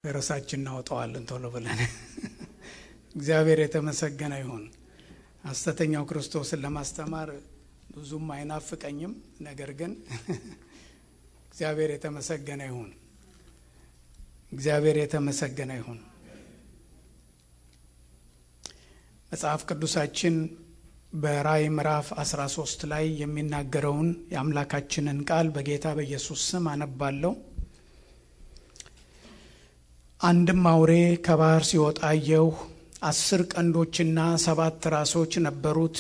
ርዕሳችን እናወጣዋለን ቶሎ ብለን። እግዚአብሔር የተመሰገነ ይሁን። ሐሰተኛው ክርስቶስን ለማስተማር ብዙም አይናፍቀኝም። ነገር ግን እግዚአብሔር የተመሰገነ ይሁን። እግዚአብሔር የተመሰገነ ይሁን። መጽሐፍ ቅዱሳችን በራእይ ምዕራፍ 13 ላይ የሚናገረውን የአምላካችንን ቃል በጌታ በኢየሱስ ስም አነባለሁ። አንድም አውሬ ከባህር ሲወጣ አየሁ። አስር ቀንዶችና ሰባት ራሶች ነበሩት።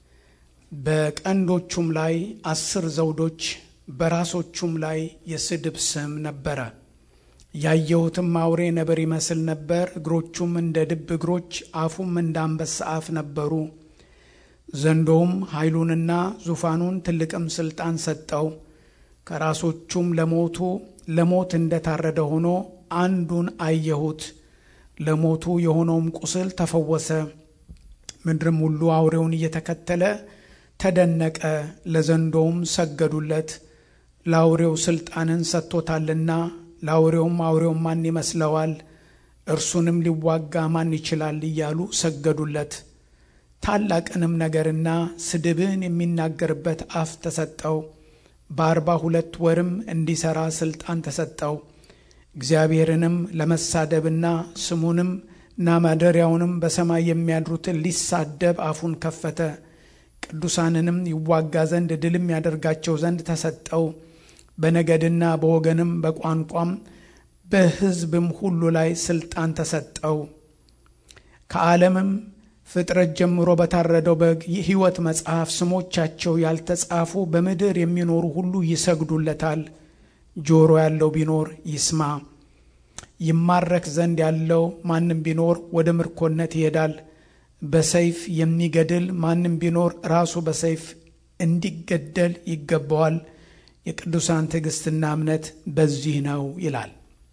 በቀንዶቹም ላይ አስር ዘውዶች፣ በራሶቹም ላይ የስድብ ስም ነበረ። ያየሁትም አውሬ ነብር ይመስል ነበር። እግሮቹም እንደ ድብ እግሮች፣ አፉም እንደ አንበሳ አፍ ነበሩ። ዘንዶውም ኃይሉንና ዙፋኑን ትልቅም ስልጣን ሰጠው። ከራሶቹም ለሞቱ ለሞት እንደታረደ ሆኖ አንዱን አየሁት። ለሞቱ የሆነውም ቁስል ተፈወሰ። ምድርም ሁሉ አውሬውን እየተከተለ ተደነቀ። ለዘንዶውም ሰገዱለት፣ ለአውሬው ስልጣንን ሰጥቶታልና። ለአውሬውም አውሬውን ማን ይመስለዋል? እርሱንም ሊዋጋ ማን ይችላል? እያሉ ሰገዱለት። ታላቅንም ነገርና ስድብን የሚናገርበት አፍ ተሰጠው። በአርባ ሁለት ወርም እንዲሠራ ስልጣን ተሰጠው። እግዚአብሔርንም ለመሳደብና ስሙንም እና ማደሪያውንም በሰማይ የሚያድሩትን ሊሳደብ አፉን ከፈተ። ቅዱሳንንም ይዋጋ ዘንድ ድልም ያደርጋቸው ዘንድ ተሰጠው። በነገድና በወገንም በቋንቋም በሕዝብም ሁሉ ላይ ስልጣን ተሰጠው። ከዓለምም ፍጥረት ጀምሮ በታረደው በግ የሕይወት መጽሐፍ ስሞቻቸው ያልተጻፉ በምድር የሚኖሩ ሁሉ ይሰግዱለታል። ጆሮ ያለው ቢኖር ይስማ። ይማረክ ዘንድ ያለው ማንም ቢኖር ወደ ምርኮነት ይሄዳል። በሰይፍ የሚገድል ማንም ቢኖር ራሱ በሰይፍ እንዲገደል ይገባዋል። የቅዱሳን ትዕግስትና እምነት በዚህ ነው ይላል።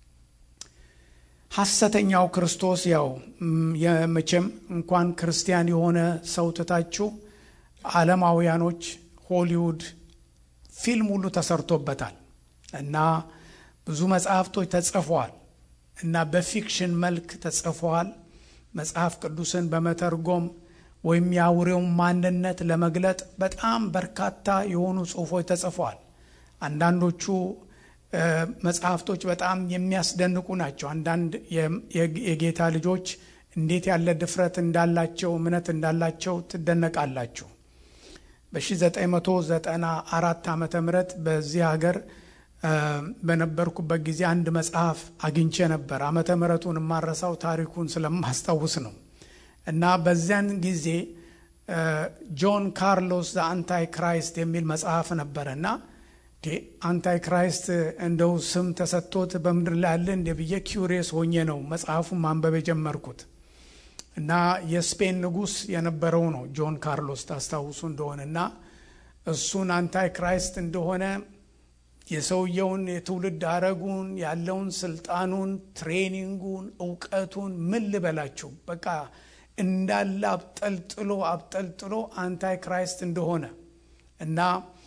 ሐሰተኛው ክርስቶስ ያው የመቼም እንኳን ክርስቲያን የሆነ ሰው ትታችሁ ዓለማውያኖች ሆሊውድ ፊልም ሁሉ ተሰርቶበታል እና ብዙ መጽሐፍቶች ተጽፈዋል እና በፊክሽን መልክ ተጽፈዋል። መጽሐፍ ቅዱስን በመተርጎም ወይም የአውሬውን ማንነት ለመግለጥ በጣም በርካታ የሆኑ ጽሑፎች ተጽፈዋል። አንዳንዶቹ መጽሐፍቶች በጣም የሚያስደንቁ ናቸው። አንዳንድ የጌታ ልጆች እንዴት ያለ ድፍረት እንዳላቸው እምነት እንዳላቸው ትደነቃላችሁ። በ1994 ዓመተ ምህረት በዚህ ሀገር በነበርኩበት ጊዜ አንድ መጽሐፍ አግኝቼ ነበር። ዓመተ ምህረቱን የማረሳው ታሪኩን ስለማስታውስ ነው እና በዚያን ጊዜ ጆን ካርሎስ ዘ አንታይ ክራይስት የሚል መጽሐፍ ነበረ እና አንታይ ክራይስት እንደው ስም ተሰጥቶት በምድር ላይ ያለ እንደ ብዬ ኪውሪየስ ሆኜ ነው መጽሐፉን ማንበብ የጀመርኩት እና የስፔን ንጉሥ የነበረው ነው ጆን ካርሎስ ታስታውሱ እንደሆነ እና እሱን አንታይ ክራይስት እንደሆነ የሰውየውን የትውልድ አረጉን ያለውን ስልጣኑን፣ ትሬኒንጉን፣ እውቀቱን ምን ልበላችሁ በቃ እንዳለ አብጠልጥሎ አብጠልጥሎ አንታይ ክራይስት እንደሆነ እና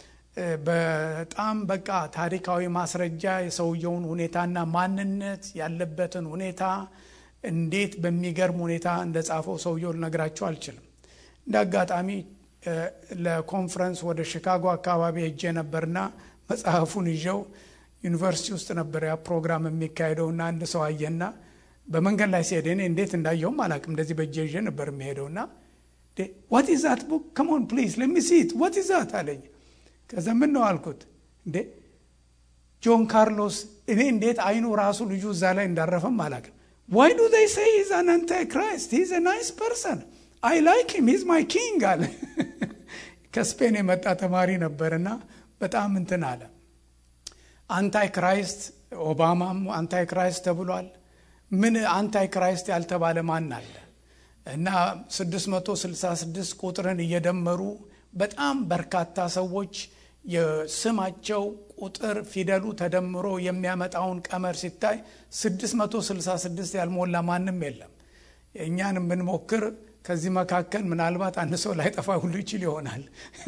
በጣም በቃ ታሪካዊ ማስረጃ የሰውየውን ሁኔታና ማንነት ያለበትን ሁኔታ እንዴት በሚገርም ሁኔታ እንደጻፈው ሰውየው ልነግራቸው አልችልም። እንደ አጋጣሚ ለኮንፈረንስ ወደ ሺካጎ አካባቢ ሄጄ ነበርና መጽሐፉን ይዤው ዩኒቨርሲቲ ውስጥ ነበር ያ ፕሮግራም የሚካሄደውና አንድ ሰው አየና በመንገድ ላይ ሲሄድ እኔ እንዴት እንዳየውም አላውቅም። እንደዚህ በእጄ ይዤ ነበር የሚሄደውና ዋት ኢዝ ዛት ቡክ ከሞን ፕሊዝ ለሚ ሲት ዋት ኢዝ ዛት አለኝ። ከዛ ምን ነው አልኩት። እንዴ ጆን ካርሎስ እኔ እንዴት አይኑ ራሱ ልጁ እዛ ላይ እንዳረፈም አላውቅም። ዋይ ዱ ዘይ ሴይ ሂዝ አን አንታይ ክራይስት ሂዝ አ ናይስ ፐርሰን አይ ላይክ ሂም ሂዝ ማይ ኪንግ አለ። ከስፔን የመጣ ተማሪ ነበርና በጣም እንትን አለ። አንታይ ክራይስት ኦባማም አንታይ ክራይስት ተብሏል። ምን አንታይ ክራይስት ያልተባለ ማን አለ? እና 666 ቁጥርን እየደመሩ በጣም በርካታ ሰዎች የስማቸው ቁጥር ፊደሉ ተደምሮ የሚያመጣውን ቀመር ሲታይ 666 ያልሞላ ማንም የለም። እኛን ብንሞክር ከዚህ መካከል ምናልባት አንድ ሰው ላይጠፋ ሁሉ ይችል ይሆናል።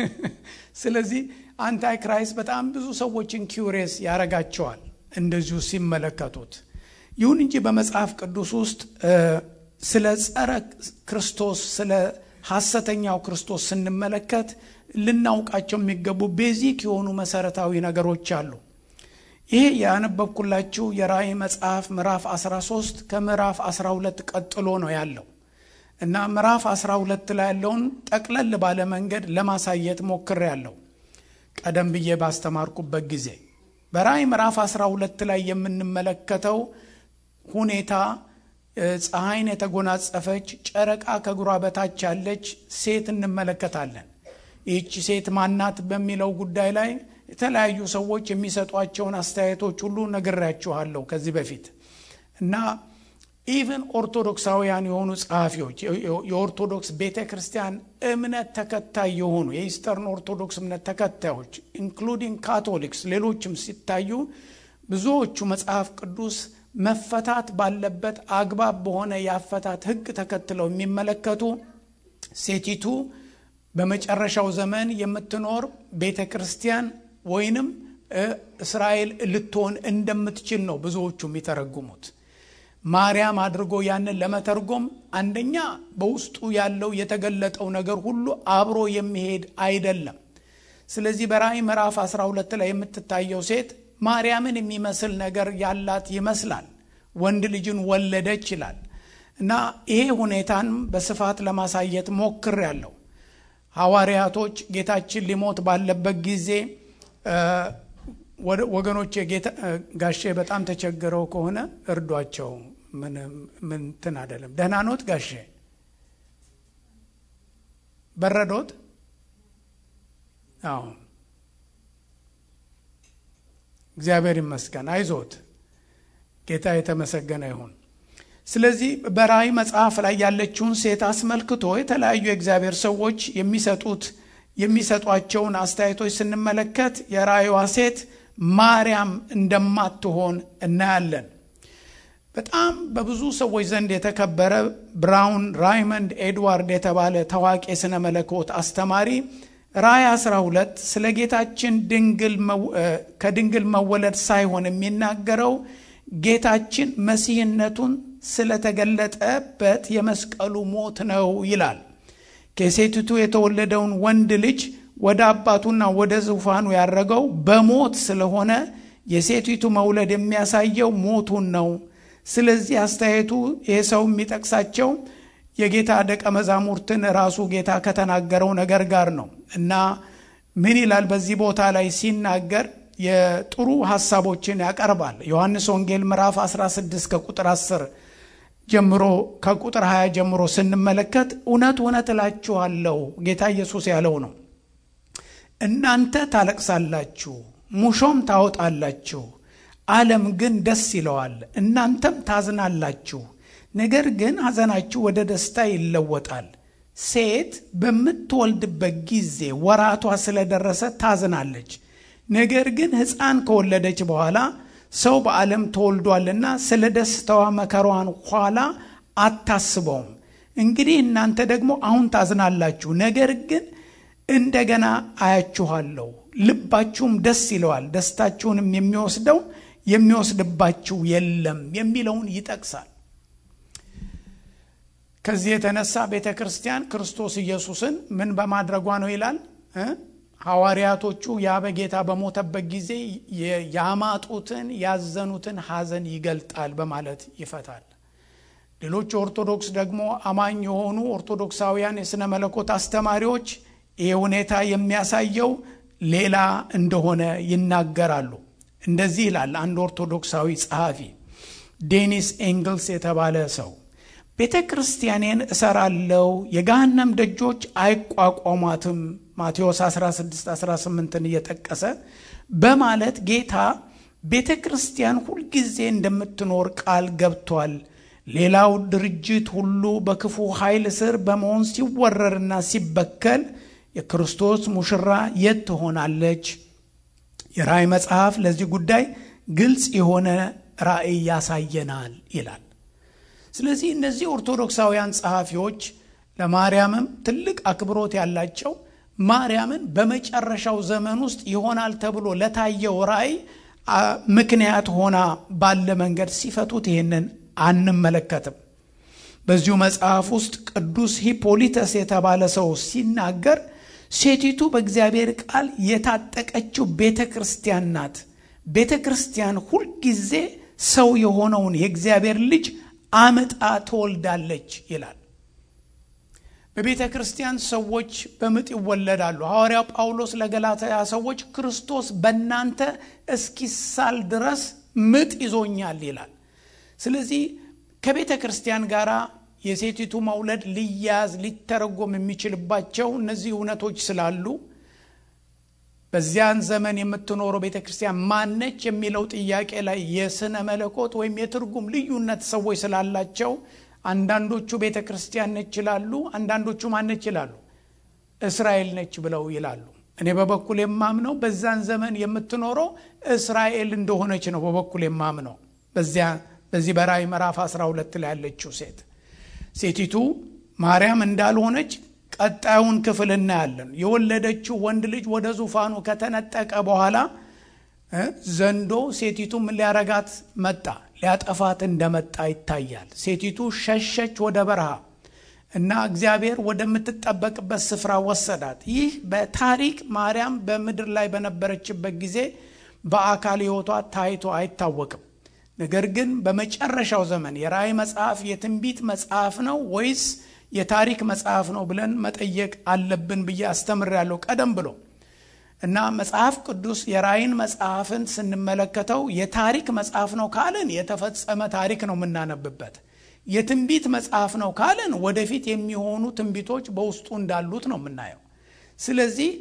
ስለዚህ አንታይ ክራይስት በጣም ብዙ ሰዎችን ኪውሬስ ያረጋቸዋል እንደዚሁ ሲመለከቱት ይሁን እንጂ በመጽሐፍ ቅዱስ ውስጥ ስለ ጸረ ክርስቶስ ስለ ሐሰተኛው ክርስቶስ ስንመለከት ልናውቃቸው የሚገቡ ቤዚክ የሆኑ መሰረታዊ ነገሮች አሉ። ይሄ ያነበብኩላችሁ የራእይ መጽሐፍ ምዕራፍ 13 ከምዕራፍ 12 ቀጥሎ ነው ያለው እና ምዕራፍ 12 ላይ ያለውን ጠቅለል ባለ መንገድ ለማሳየት ሞክር ያለው ቀደም ብዬ ባስተማርኩበት ጊዜ በራእይ ምዕራፍ 12 ላይ የምንመለከተው ሁኔታ ፀሐይን የተጎናጸፈች ጨረቃ ከእግሯ በታች ያለች ሴት እንመለከታለን። ይህች ሴት ማናት በሚለው ጉዳይ ላይ የተለያዩ ሰዎች የሚሰጧቸውን አስተያየቶች ሁሉ ነግሬያችኋለሁ ከዚህ በፊት እና ኢቨን ኦርቶዶክሳውያን የሆኑ ጸሐፊዎች የኦርቶዶክስ ቤተ ክርስቲያን እምነት ተከታይ የሆኑ የኢስተርን ኦርቶዶክስ እምነት ተከታዮች ኢንክሉዲንግ ካቶሊክስ፣ ሌሎችም ሲታዩ ብዙዎቹ መጽሐፍ ቅዱስ መፈታት ባለበት አግባብ በሆነ የአፈታት ሕግ ተከትለው የሚመለከቱ ሴቲቱ በመጨረሻው ዘመን የምትኖር ቤተ ክርስቲያን ወይንም እስራኤል ልትሆን እንደምትችል ነው ብዙዎቹ የሚተረጉሙት። ማርያም አድርጎ ያንን ለመተርጎም አንደኛ በውስጡ ያለው የተገለጠው ነገር ሁሉ አብሮ የሚሄድ አይደለም። ስለዚህ በራእይ ምዕራፍ 12 ላይ የምትታየው ሴት ማርያምን የሚመስል ነገር ያላት ይመስላል። ወንድ ልጅን ወለደች ይላል እና ይሄ ሁኔታን በስፋት ለማሳየት ሞክር ያለው ሐዋርያቶች ጌታችን ሊሞት ባለበት ጊዜ ወገኖች ጋሼ በጣም ተቸግረው ከሆነ እርዷቸው። ምን እንትን አይደለም። ደህና ኖት ጋሼ? በረዶት? አዎ፣ እግዚአብሔር ይመስገን። አይዞት፣ ጌታ የተመሰገነ ይሁን። ስለዚህ በራእይ መጽሐፍ ላይ ያለችውን ሴት አስመልክቶ የተለያዩ የእግዚአብሔር ሰዎች የሚሰጡት የሚሰጧቸውን አስተያየቶች ስንመለከት የራእይዋ ሴት ማርያም እንደማትሆን እናያለን። በጣም በብዙ ሰዎች ዘንድ የተከበረ ብራውን ራይመንድ ኤድዋርድ የተባለ ታዋቂ የሥነ መለኮት አስተማሪ ራእይ 12 ስለ ጌታችን ከድንግል መወለድ ሳይሆን የሚናገረው ጌታችን መሲህነቱን ስለተገለጠበት የመስቀሉ ሞት ነው ይላል። ከሴቲቱ የተወለደውን ወንድ ልጅ ወደ አባቱና ወደ ዙፋኑ ያረገው በሞት ስለሆነ የሴቲቱ መውለድ የሚያሳየው ሞቱን ነው። ስለዚህ አስተያየቱ ይህ ሰው የሚጠቅሳቸው የጌታ ደቀ መዛሙርትን ራሱ ጌታ ከተናገረው ነገር ጋር ነው እና ምን ይላል በዚህ ቦታ ላይ ሲናገር የጥሩ ሀሳቦችን ያቀርባል። ዮሐንስ ወንጌል ምዕራፍ 16 ከቁጥር 10 ጀምሮ ከቁጥር 20 ጀምሮ ስንመለከት እውነት እውነት እላችኋለሁ ጌታ ኢየሱስ ያለው ነው እናንተ ታለቅሳላችሁ፣ ሙሾም ታወጣላችሁ፣ ዓለም ግን ደስ ይለዋል። እናንተም ታዝናላችሁ፣ ነገር ግን ሐዘናችሁ ወደ ደስታ ይለወጣል። ሴት በምትወልድበት ጊዜ ወራቷ ስለደረሰ ታዝናለች። ነገር ግን ሕፃን ከወለደች በኋላ ሰው በዓለም ተወልዷልና ስለ ደስታዋ መከሯን ኋላ አታስበውም። እንግዲህ እናንተ ደግሞ አሁን ታዝናላችሁ፣ ነገር ግን እንደገና አያችኋለሁ፣ ልባችሁም ደስ ይለዋል፣ ደስታችሁንም የሚወስደው የሚወስድባችሁ የለም የሚለውን ይጠቅሳል። ከዚህ የተነሳ ቤተ ክርስቲያን ክርስቶስ ኢየሱስን ምን በማድረጓ ነው ይላል ሐዋርያቶቹ ያ በጌታ በሞተበት ጊዜ ያማጡትን ያዘኑትን ሐዘን ይገልጣል በማለት ይፈታል። ሌሎች ኦርቶዶክስ ደግሞ አማኝ የሆኑ ኦርቶዶክሳውያን የሥነ መለኮት አስተማሪዎች ይህ ሁኔታ የሚያሳየው ሌላ እንደሆነ ይናገራሉ። እንደዚህ ይላል አንድ ኦርቶዶክሳዊ ጸሐፊ ዴኒስ ኤንግልስ የተባለ ሰው ቤተ ክርስቲያኔን እሰራለው የገሃነም ደጆች አይቋቋሟትም ማቴዎስ 16 18ን እየጠቀሰ በማለት ጌታ ቤተ ክርስቲያን ሁልጊዜ እንደምትኖር ቃል ገብቷል። ሌላው ድርጅት ሁሉ በክፉ ኃይል ስር በመሆን ሲወረርና ሲበከል የክርስቶስ ሙሽራ የት ትሆናለች? የራእይ መጽሐፍ ለዚህ ጉዳይ ግልጽ የሆነ ራእይ ያሳየናል ይላል። ስለዚህ እነዚህ ኦርቶዶክሳውያን ጸሐፊዎች ለማርያምም ትልቅ አክብሮት ያላቸው ማርያምን በመጨረሻው ዘመን ውስጥ ይሆናል ተብሎ ለታየው ራእይ ምክንያት ሆና ባለ መንገድ ሲፈቱት ይህንን አንመለከትም። በዚሁ መጽሐፍ ውስጥ ቅዱስ ሂፖሊተስ የተባለ ሰው ሲናገር ሴቲቱ በእግዚአብሔር ቃል የታጠቀችው ቤተ ክርስቲያን ናት። ቤተ ክርስቲያን ሁልጊዜ ሰው የሆነውን የእግዚአብሔር ልጅ አምጣ ትወልዳለች ይላል። በቤተ ክርስቲያን ሰዎች በምጥ ይወለዳሉ። ሐዋርያው ጳውሎስ ለገላትያ ሰዎች ክርስቶስ በእናንተ እስኪሳል ድረስ ምጥ ይዞኛል ይላል። ስለዚህ ከቤተ ክርስቲያን ጋር የሴቲቱ መውለድ ሊያዝ ሊተረጎም የሚችልባቸው እነዚህ እውነቶች ስላሉ በዚያን ዘመን የምትኖረው ቤተ ክርስቲያን ማነች የሚለው ጥያቄ ላይ የስነ መለኮት ወይም የትርጉም ልዩነት ሰዎች ስላላቸው አንዳንዶቹ ቤተ ክርስቲያን ነች ይላሉ፣ አንዳንዶቹ ማነች ይላሉ፣ እስራኤል ነች ብለው ይላሉ። እኔ በበኩል የማምነው በዛን ዘመን የምትኖረው እስራኤል እንደሆነች ነው። በበኩል የማምነው በዚያ በዚህ በራእይ ምዕራፍ 12 ላይ ያለችው ሴት ሴቲቱ ማርያም እንዳልሆነች ቀጣዩን ክፍል እናያለን። የወለደችው ወንድ ልጅ ወደ ዙፋኑ ከተነጠቀ በኋላ ዘንዶ ሴቲቱ ምን ሊያረጋት መጣ? ሊያጠፋት እንደመጣ ይታያል። ሴቲቱ ሸሸች ወደ በረሃ እና እግዚአብሔር ወደምትጠበቅበት ስፍራ ወሰዳት። ይህ በታሪክ ማርያም በምድር ላይ በነበረችበት ጊዜ በአካል ሕይወቷ ታይቶ አይታወቅም። ነገር ግን በመጨረሻው ዘመን የራእይ መጽሐፍ የትንቢት መጽሐፍ ነው ወይስ የታሪክ መጽሐፍ ነው ብለን መጠየቅ አለብን ብዬ አስተምሬያለሁ ቀደም ብሎ እና መጽሐፍ ቅዱስ የራእይን መጽሐፍን ስንመለከተው የታሪክ መጽሐፍ ነው ካልን የተፈጸመ ታሪክ ነው የምናነብበት። የትንቢት መጽሐፍ ነው ካልን ወደፊት የሚሆኑ ትንቢቶች በውስጡ እንዳሉት ነው የምናየው። ስለዚህ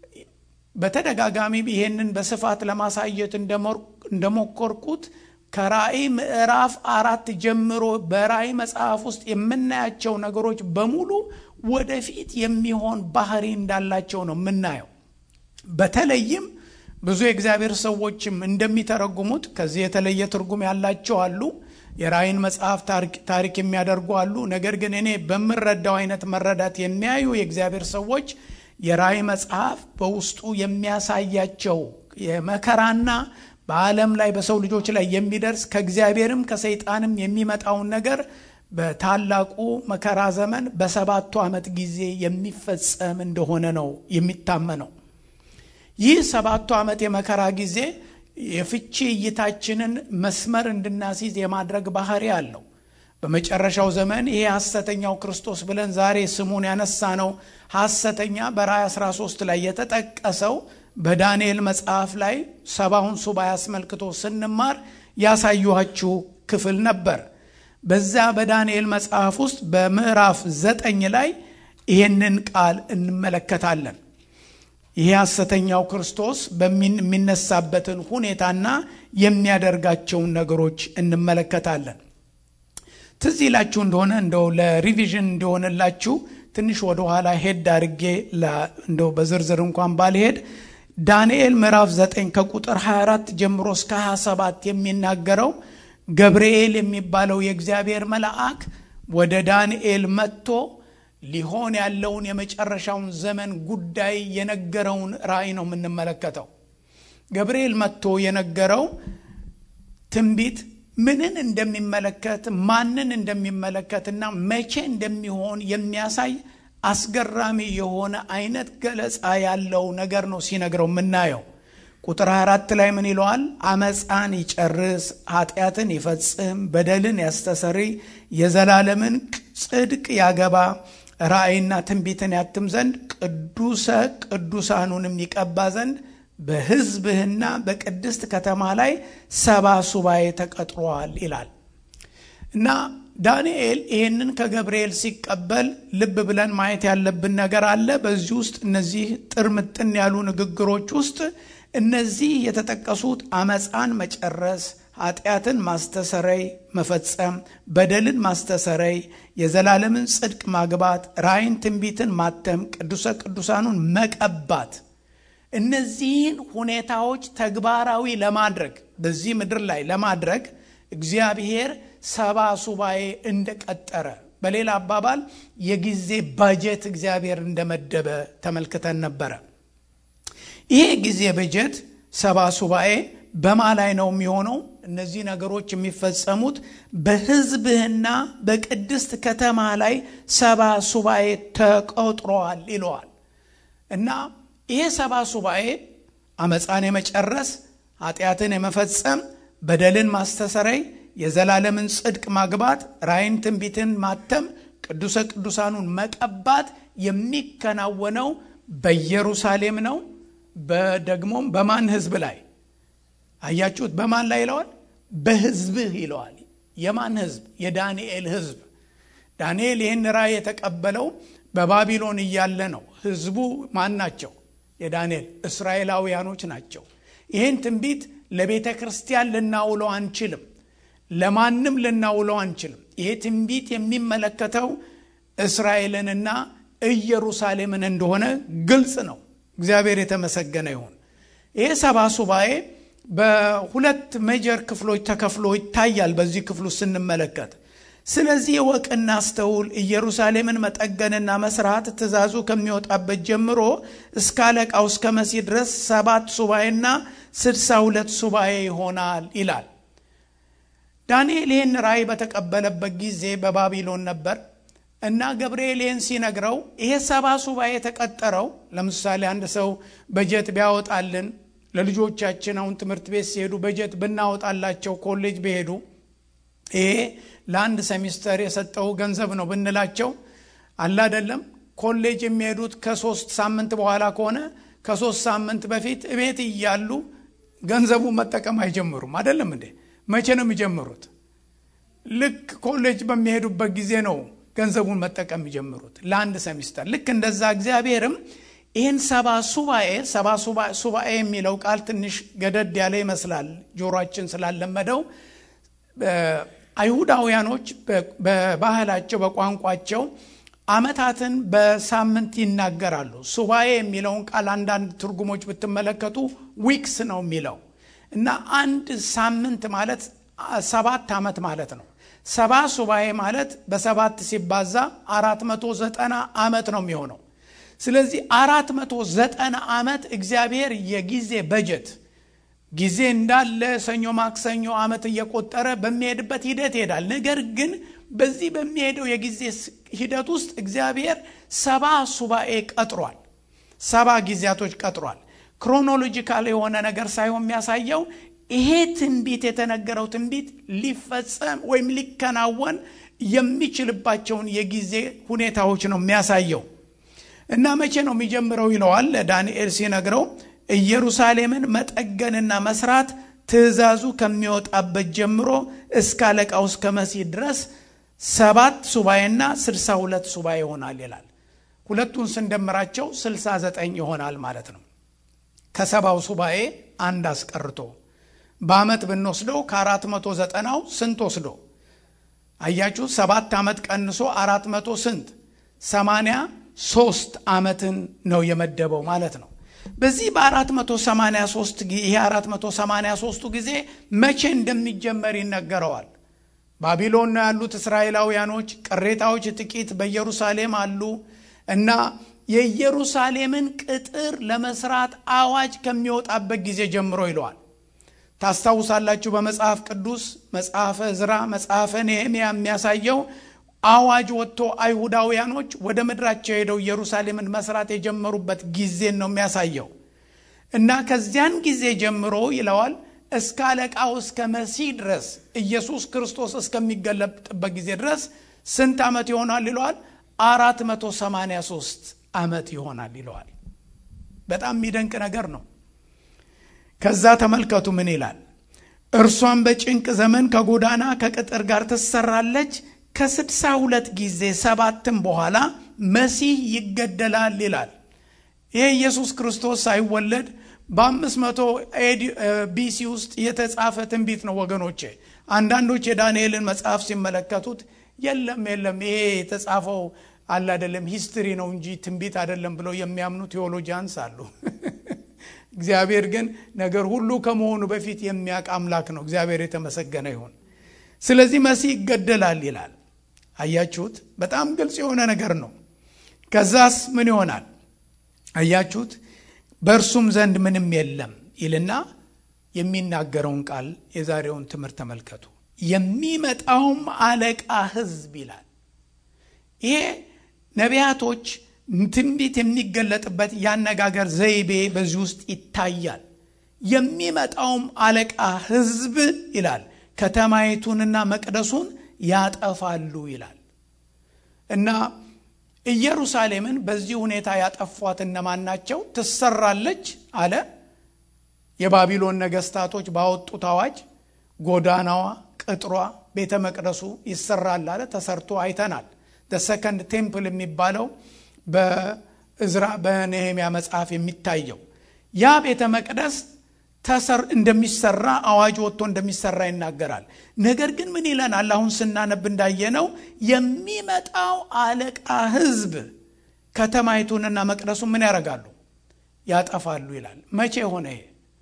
በተደጋጋሚ ይሄንን በስፋት ለማሳየት እንደሞከርኩት ከራእይ ምዕራፍ አራት ጀምሮ በራእይ መጽሐፍ ውስጥ የምናያቸው ነገሮች በሙሉ ወደፊት የሚሆን ባህሪ እንዳላቸው ነው የምናየው። በተለይም ብዙ የእግዚአብሔር ሰዎችም እንደሚተረጉሙት ከዚህ የተለየ ትርጉም ያላቸው አሉ። የራእይን መጽሐፍ ታሪክ የሚያደርጉ አሉ። ነገር ግን እኔ በምረዳው አይነት መረዳት የሚያዩ የእግዚአብሔር ሰዎች የራእይ መጽሐፍ በውስጡ የሚያሳያቸው የመከራና በዓለም ላይ በሰው ልጆች ላይ የሚደርስ ከእግዚአብሔርም ከሰይጣንም የሚመጣውን ነገር በታላቁ መከራ ዘመን በሰባቱ ዓመት ጊዜ የሚፈጸም እንደሆነ ነው የሚታመነው። ይህ ሰባቱ ዓመት የመከራ ጊዜ የፍቺ እይታችንን መስመር እንድናስይዝ የማድረግ ባህሪ አለው። በመጨረሻው ዘመን ይሄ ሐሰተኛው ክርስቶስ ብለን ዛሬ ስሙን ያነሳ ነው ሐሰተኛ በራእይ 13 ላይ የተጠቀሰው በዳንኤል መጽሐፍ ላይ ሰባውን ሱባኤ አስመልክቶ ስንማር ያሳዩኋችሁ ክፍል ነበር። በዛ በዳንኤል መጽሐፍ ውስጥ በምዕራፍ ዘጠኝ ላይ ይሄንን ቃል እንመለከታለን። ይሄ ሐሰተኛው ክርስቶስ የሚነሳበትን ሁኔታና የሚያደርጋቸውን ነገሮች እንመለከታለን። ትዝ ይላችሁ እንደሆነ እንደው ለሪቪዥን እንዲሆንላችሁ ትንሽ ወደ ኋላ ሄድ አድርጌ እንደው በዝርዝር እንኳን ባልሄድ ዳንኤል ምዕራፍ 9 ከቁጥር 24 ጀምሮ እስከ 27 የሚናገረው ገብርኤል የሚባለው የእግዚአብሔር መልአክ ወደ ዳንኤል መጥቶ ሊሆን ያለውን የመጨረሻውን ዘመን ጉዳይ የነገረውን ራእይ ነው የምንመለከተው። ገብርኤል መጥቶ የነገረው ትንቢት ምንን እንደሚመለከት ማንን እንደሚመለከትና መቼ እንደሚሆን የሚያሳይ አስገራሚ የሆነ አይነት ገለጻ ያለው ነገር ነው ሲነግረው የምናየው። ቁጥር 24 ላይ ምን ይለዋል? አመፃን ይጨርስ፣ ኃጢአትን ይፈጽም፣ በደልን ያስተሰሪ፣ የዘላለምን ጽድቅ ያገባ፣ ራእይና ትንቢትን ያትም ዘንድ ቅዱሰ ቅዱሳኑንም ይቀባ ዘንድ በሕዝብህና በቅድስት ከተማ ላይ ሰባ ሱባኤ ተቀጥሯል ይላል እና ዳንኤል ይህንን ከገብርኤል ሲቀበል ልብ ብለን ማየት ያለብን ነገር አለ። በዚህ ውስጥ እነዚህ ጥርምጥን ያሉ ንግግሮች ውስጥ እነዚህ የተጠቀሱት አመፃን መጨረስ፣ ኃጢአትን ማስተሰረይ መፈጸም፣ በደልን ማስተሰረይ፣ የዘላለምን ጽድቅ ማግባት፣ ራእይን ትንቢትን ማተም፣ ቅዱሰ ቅዱሳኑን መቀባት እነዚህን ሁኔታዎች ተግባራዊ ለማድረግ በዚህ ምድር ላይ ለማድረግ እግዚአብሔር ሰባ ሱባኤ እንደቀጠረ በሌላ አባባል የጊዜ ባጀት እግዚአብሔር እንደመደበ ተመልክተን ነበረ። ይሄ ጊዜ በጀት ሰባ ሱባኤ በማ ላይ ነው የሚሆነው? እነዚህ ነገሮች የሚፈጸሙት በሕዝብህና በቅድስት ከተማ ላይ ሰባ ሱባኤ ተቆጥረዋል ይለዋል። እና ይሄ ሰባ ሱባኤ አመፃን የመጨረስ ኃጢአትን የመፈጸም በደልን ማስተሰረይ የዘላለምን ጽድቅ ማግባት ራእይን ትንቢትን ማተም ቅዱሰ ቅዱሳኑን መቀባት የሚከናወነው በኢየሩሳሌም ነው። በደግሞም በማን ህዝብ ላይ አያችሁት? በማን ላይ ይለዋል? በህዝብህ ይለዋል። የማን ህዝብ? የዳንኤል ህዝብ። ዳንኤል ይህን ራእይ የተቀበለው በባቢሎን እያለ ነው። ህዝቡ ማን ናቸው? የዳንኤል እስራኤላውያኖች ናቸው። ይህን ትንቢት ለቤተ ክርስቲያን ልናውለው አንችልም። ለማንም ልናውለው አንችልም። ይሄ ትንቢት የሚመለከተው እስራኤልንና ኢየሩሳሌምን እንደሆነ ግልጽ ነው። እግዚአብሔር የተመሰገነ ይሁን። ይሄ ሰባ ሱባኤ በሁለት ሜጀር ክፍሎች ተከፍሎ ይታያል። በዚህ ክፍሉ ስንመለከት ስለዚህ እወቅና አስተውል፣ ኢየሩሳሌምን መጠገንና መስራት ትእዛዙ ከሚወጣበት ጀምሮ እስከ አለቃው እስከ መሲህ ድረስ ሰባት ሱባኤና ስድሳ ሁለት ሱባኤ ይሆናል ይላል። ዳንኤል ይህን ራእይ በተቀበለበት ጊዜ በባቢሎን ነበር እና ገብርኤል ይህን ሲነግረው ይሄ ሰባ ሱባኤ የተቀጠረው ለምሳሌ አንድ ሰው በጀት ቢያወጣልን ለልጆቻችን አሁን ትምህርት ቤት ሲሄዱ በጀት ብናወጣላቸው ኮሌጅ ቢሄዱ ይሄ ለአንድ ሴሚስተር የሰጠው ገንዘብ ነው ብንላቸው አለ አይደለም። ኮሌጅ የሚሄዱት ከሶስት ሳምንት በኋላ ከሆነ ከሶስት ሳምንት በፊት እቤት እያሉ ገንዘቡን መጠቀም አይጀምሩም። አይደለም እንዴ? መቼ ነው የሚጀምሩት? ልክ ኮሌጅ በሚሄዱበት ጊዜ ነው ገንዘቡን መጠቀም የሚጀምሩት ለአንድ ሴሚስተር። ልክ እንደዛ እግዚአብሔርም ይህን ሰባ ሱባኤ ሰባ ሱባኤ የሚለው ቃል ትንሽ ገደድ ያለ ይመስላል ጆሮአችን ስላለመደው አይሁዳውያኖች በባህላቸው በቋንቋቸው ዓመታትን በሳምንት ይናገራሉ። ሱባኤ የሚለውን ቃል አንዳንድ ትርጉሞች ብትመለከቱ ዊክስ ነው የሚለው እና አንድ ሳምንት ማለት ሰባት ዓመት ማለት ነው። ሰባ ሱባኤ ማለት በሰባት ሲባዛ አራት መቶ ዘጠና ዓመት ነው የሚሆነው። ስለዚህ አራት መቶ ዘጠና ዓመት እግዚአብሔር የጊዜ በጀት ጊዜ እንዳለ ሰኞ ማክሰኞ ዓመት እየቆጠረ በሚሄድበት ሂደት ይሄዳል። ነገር ግን በዚህ በሚሄደው የጊዜ ሂደት ውስጥ እግዚአብሔር ሰባ ሱባኤ ቀጥሯል። ሰባ ጊዜያቶች ቀጥሯል። ክሮኖሎጂካል የሆነ ነገር ሳይሆን የሚያሳየው ይሄ ትንቢት የተነገረው ትንቢት ሊፈጸም ወይም ሊከናወን የሚችልባቸውን የጊዜ ሁኔታዎች ነው የሚያሳየው እና መቼ ነው የሚጀምረው ይለዋል ዳንኤል ሲነግረው ኢየሩሳሌምን መጠገንና መስራት ትእዛዙ ከሚወጣበት ጀምሮ እስከ አለቃው እስከ መሲህ ድረስ ሰባት ሱባኤና ስልሳ ሁለት ሱባኤ ይሆናል ይላል። ሁለቱን ስንደምራቸው ስልሳ ዘጠኝ ይሆናል ማለት ነው። ከሰባው ሱባኤ አንድ አስቀርቶ በአመት ብንወስደው ከአራት መቶ ዘጠናው ስንት ወስዶ አያችሁ? ሰባት ዓመት ቀንሶ አራት መቶ ስንት ሰማንያ ሶስት ዓመትን ነው የመደበው ማለት ነው። በዚህ በ483 ይሄ 483ቱ ጊዜ መቼ እንደሚጀመር ይነገረዋል። ባቢሎን ነው ያሉት እስራኤላውያኖች፣ ቅሬታዎች ጥቂት በኢየሩሳሌም አሉ እና የኢየሩሳሌምን ቅጥር ለመስራት አዋጅ ከሚወጣበት ጊዜ ጀምሮ ይለዋል። ታስታውሳላችሁ በመጽሐፍ ቅዱስ መጽሐፈ ዕዝራ፣ መጽሐፈ ነህምያ የሚያሳየው አዋጅ ወጥቶ አይሁዳውያኖች ወደ ምድራቸው ሄደው ኢየሩሳሌምን መስራት የጀመሩበት ጊዜን ነው የሚያሳየው እና ከዚያን ጊዜ ጀምሮ ይለዋል እስከ አለቃው እስከ መሲህ ድረስ ኢየሱስ ክርስቶስ እስከሚገለጥበት ጊዜ ድረስ ስንት ዓመት ይሆናል ይለዋል? አራት መቶ ሰማንያ ሶስት ዓመት ይሆናል ይለዋል። በጣም የሚደንቅ ነገር ነው። ከዛ ተመልከቱ ምን ይላል? እርሷን በጭንቅ ዘመን ከጎዳና ከቅጥር ጋር ትሰራለች ከስድሳ ሁለት ጊዜ ሰባትም በኋላ መሲህ ይገደላል ይላል። ይህ ኢየሱስ ክርስቶስ ሳይወለድ በአምስት መቶ ቢሲ ውስጥ የተጻፈ ትንቢት ነው ወገኖቼ። አንዳንዶች የዳንኤልን መጽሐፍ ሲመለከቱት የለም የለም ይሄ የተጻፈው አለ አይደለም ሂስትሪ ነው እንጂ ትንቢት አይደለም ብለው የሚያምኑ ቴዎሎጂያንስ አሉ። እግዚአብሔር ግን ነገር ሁሉ ከመሆኑ በፊት የሚያውቅ አምላክ ነው። እግዚአብሔር የተመሰገነ ይሁን። ስለዚህ መሲህ ይገደላል ይላል። አያችሁት? በጣም ግልጽ የሆነ ነገር ነው። ከዛስ ምን ይሆናል? አያችሁት? በእርሱም ዘንድ ምንም የለም ይልና የሚናገረውን ቃል የዛሬውን ትምህርት ተመልከቱ። የሚመጣውም አለቃ ሕዝብ ይላል። ይሄ ነቢያቶች ትንቢት የሚገለጥበት የአነጋገር ዘይቤ በዚህ ውስጥ ይታያል። የሚመጣውም አለቃ ሕዝብ ይላል ከተማይቱንና መቅደሱን ያጠፋሉ ይላል እና ኢየሩሳሌምን በዚህ ሁኔታ ያጠፏት እነማን ናቸው? ትሰራለች አለ። የባቢሎን ነገስታቶች ባወጡት አዋጅ ጎዳናዋ፣ ቅጥሯ፣ ቤተ መቅደሱ ይሰራል አለ። ተሰርቶ አይተናል። ሰከንድ ቴምፕል የሚባለው በእዝራ በነህምያ መጽሐፍ የሚታየው ያ ቤተ መቅደስ ተሰር እንደሚሰራ አዋጅ ወጥቶ እንደሚሰራ ይናገራል። ነገር ግን ምን ይለናል? አሁን ስናነብ እንዳየነው የሚመጣው አለቃ ህዝብ ከተማይቱንና መቅደሱን ምን ያደርጋሉ? ያጠፋሉ ይላል። መቼ ሆነ ይሄ?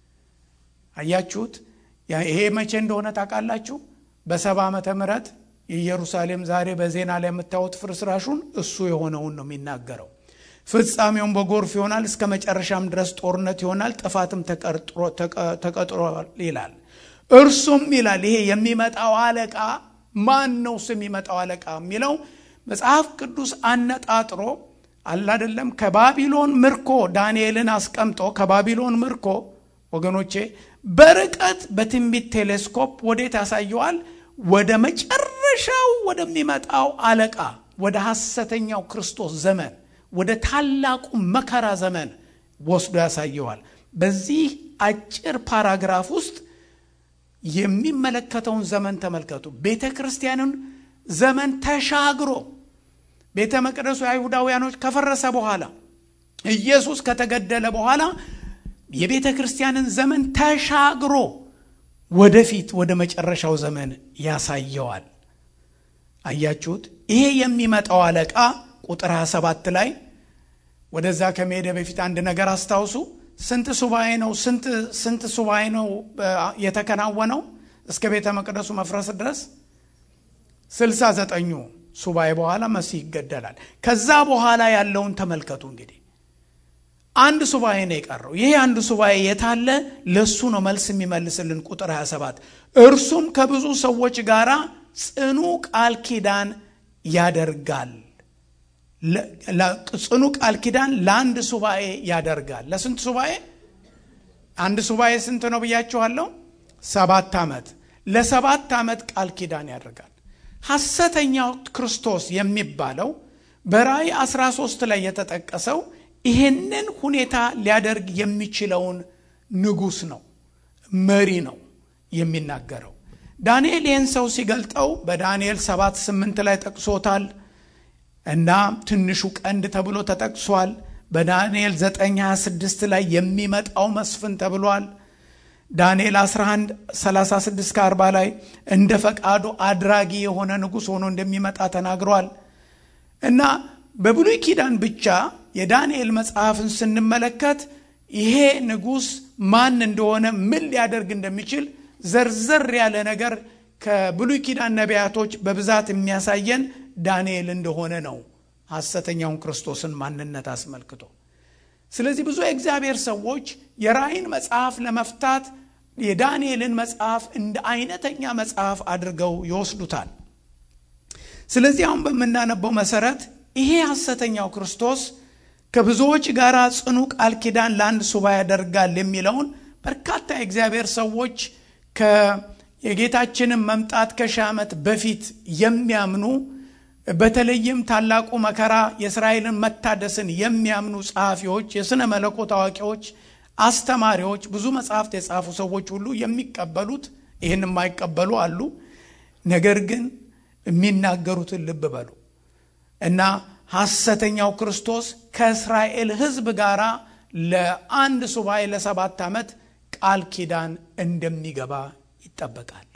አያችሁት? ይሄ መቼ እንደሆነ ታውቃላችሁ? በሰባ ዓመተ ምህረት የኢየሩሳሌም ዛሬ በዜና ላይ የምታዩት ፍርስራሹን እሱ የሆነውን ነው የሚናገረው። ፍጻሜውን በጎርፍ ይሆናል፣ እስከ መጨረሻም ድረስ ጦርነት ይሆናል፣ ጥፋትም ተቀጥሯል ይላል። እርሱም ይላል ይሄ የሚመጣው አለቃ ማን ነው? እሱ የሚመጣው አለቃ የሚለው መጽሐፍ ቅዱስ አነጣጥሮ አላደለም ከባቢሎን ምርኮ ዳንኤልን አስቀምጦ ከባቢሎን ምርኮ ወገኖቼ በርቀት በትንቢት ቴሌስኮፕ ወዴት ያሳየዋል? ወደ መጨረሻው ወደሚመጣው አለቃ ወደ ሐሰተኛው ክርስቶስ ዘመን ወደ ታላቁ መከራ ዘመን ወስዶ ያሳየዋል። በዚህ አጭር ፓራግራፍ ውስጥ የሚመለከተውን ዘመን ተመልከቱ። ቤተ ክርስቲያንን ዘመን ተሻግሮ ቤተ መቅደሱ የአይሁዳውያኖች ከፈረሰ በኋላ ኢየሱስ ከተገደለ በኋላ የቤተ ክርስቲያንን ዘመን ተሻግሮ ወደፊት ወደ መጨረሻው ዘመን ያሳየዋል። አያችሁት? ይሄ የሚመጣው አለቃ ቁጥር 27 ላይ ወደዛ ከመሄደ በፊት አንድ ነገር አስታውሱ። ስንት ሱባኤ ነው ስንት ሱባኤ ነው የተከናወነው እስከ ቤተ መቅደሱ መፍረስ ድረስ? ስልሳ ዘጠኙ ሱባኤ በኋላ መሲህ ይገደላል። ከዛ በኋላ ያለውን ተመልከቱ። እንግዲህ አንድ ሱባኤ ነው የቀረው። ይሄ አንድ ሱባኤ የታለ? ለሱ ነው መልስ የሚመልስልን ቁጥር 27 እርሱም ከብዙ ሰዎች ጋር ጽኑ ቃል ኪዳን ያደርጋል። ጽኑ ቃል ኪዳን ለአንድ ሱባኤ ያደርጋል። ለስንት ሱባኤ? አንድ ሱባኤ ስንት ነው ብያችኋለሁ? ሰባት ዓመት። ለሰባት ዓመት ቃል ኪዳን ያደርጋል። ሐሰተኛው ክርስቶስ የሚባለው በራእይ 13 ላይ የተጠቀሰው ይሄንን ሁኔታ ሊያደርግ የሚችለውን ንጉሥ ነው፣ መሪ ነው የሚናገረው። ዳንኤል ይህን ሰው ሲገልጠው በዳንኤል 7 8 ላይ ጠቅሶታል እና ትንሹ ቀንድ ተብሎ ተጠቅሷል። በዳንኤል 926 ላይ የሚመጣው መስፍን ተብሏል። ዳንኤል 11 36 ከ40 ላይ እንደ ፈቃዱ አድራጊ የሆነ ንጉሥ ሆኖ እንደሚመጣ ተናግሯል። እና በብሉይ ኪዳን ብቻ የዳንኤል መጽሐፍን ስንመለከት ይሄ ንጉሥ ማን እንደሆነ ምን ሊያደርግ እንደሚችል ዘርዘር ያለ ነገር ከብሉይ ኪዳን ነቢያቶች በብዛት የሚያሳየን ዳንኤል እንደሆነ ነው፣ ሐሰተኛውን ክርስቶስን ማንነት አስመልክቶ። ስለዚህ ብዙ የእግዚአብሔር ሰዎች የራእይን መጽሐፍ ለመፍታት የዳንኤልን መጽሐፍ እንደ አይነተኛ መጽሐፍ አድርገው ይወስዱታል። ስለዚህ አሁን በምናነበው መሰረት ይሄ ሐሰተኛው ክርስቶስ ከብዙዎች ጋር ጽኑ ቃል ኪዳን ለአንድ ሱባኤ ያደርጋል የሚለውን በርካታ የእግዚአብሔር ሰዎች የጌታችንን መምጣት ከሺህ ዓመት በፊት የሚያምኑ በተለይም ታላቁ መከራ የእስራኤልን መታደስን የሚያምኑ ጸሐፊዎች፣ የሥነ መለኮት አዋቂዎች፣ አስተማሪዎች፣ ብዙ መጽሐፍት የጻፉ ሰዎች ሁሉ የሚቀበሉት ይህን የማይቀበሉ አሉ። ነገር ግን የሚናገሩትን ልብ በሉ እና ሐሰተኛው ክርስቶስ ከእስራኤል ሕዝብ ጋር ለአንድ ሱባኤ ለሰባት ዓመት ቃል ኪዳን እንደሚገባ ይጠበቃል።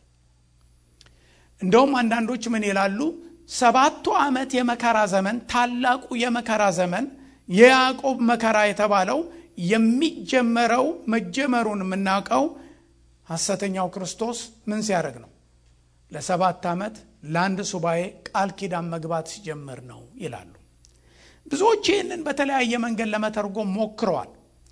እንደውም አንዳንዶች ምን ይላሉ? ሰባቱ ዓመት የመከራ ዘመን ታላቁ የመከራ ዘመን የያዕቆብ መከራ የተባለው የሚጀመረው መጀመሩን የምናውቀው ሐሰተኛው ክርስቶስ ምን ሲያደርግ ነው? ለሰባት ዓመት ለአንድ ሱባኤ ቃል ኪዳን መግባት ሲጀምር ነው ይላሉ። ብዙዎች ይህንን በተለያየ መንገድ ለመተርጎም ሞክረዋል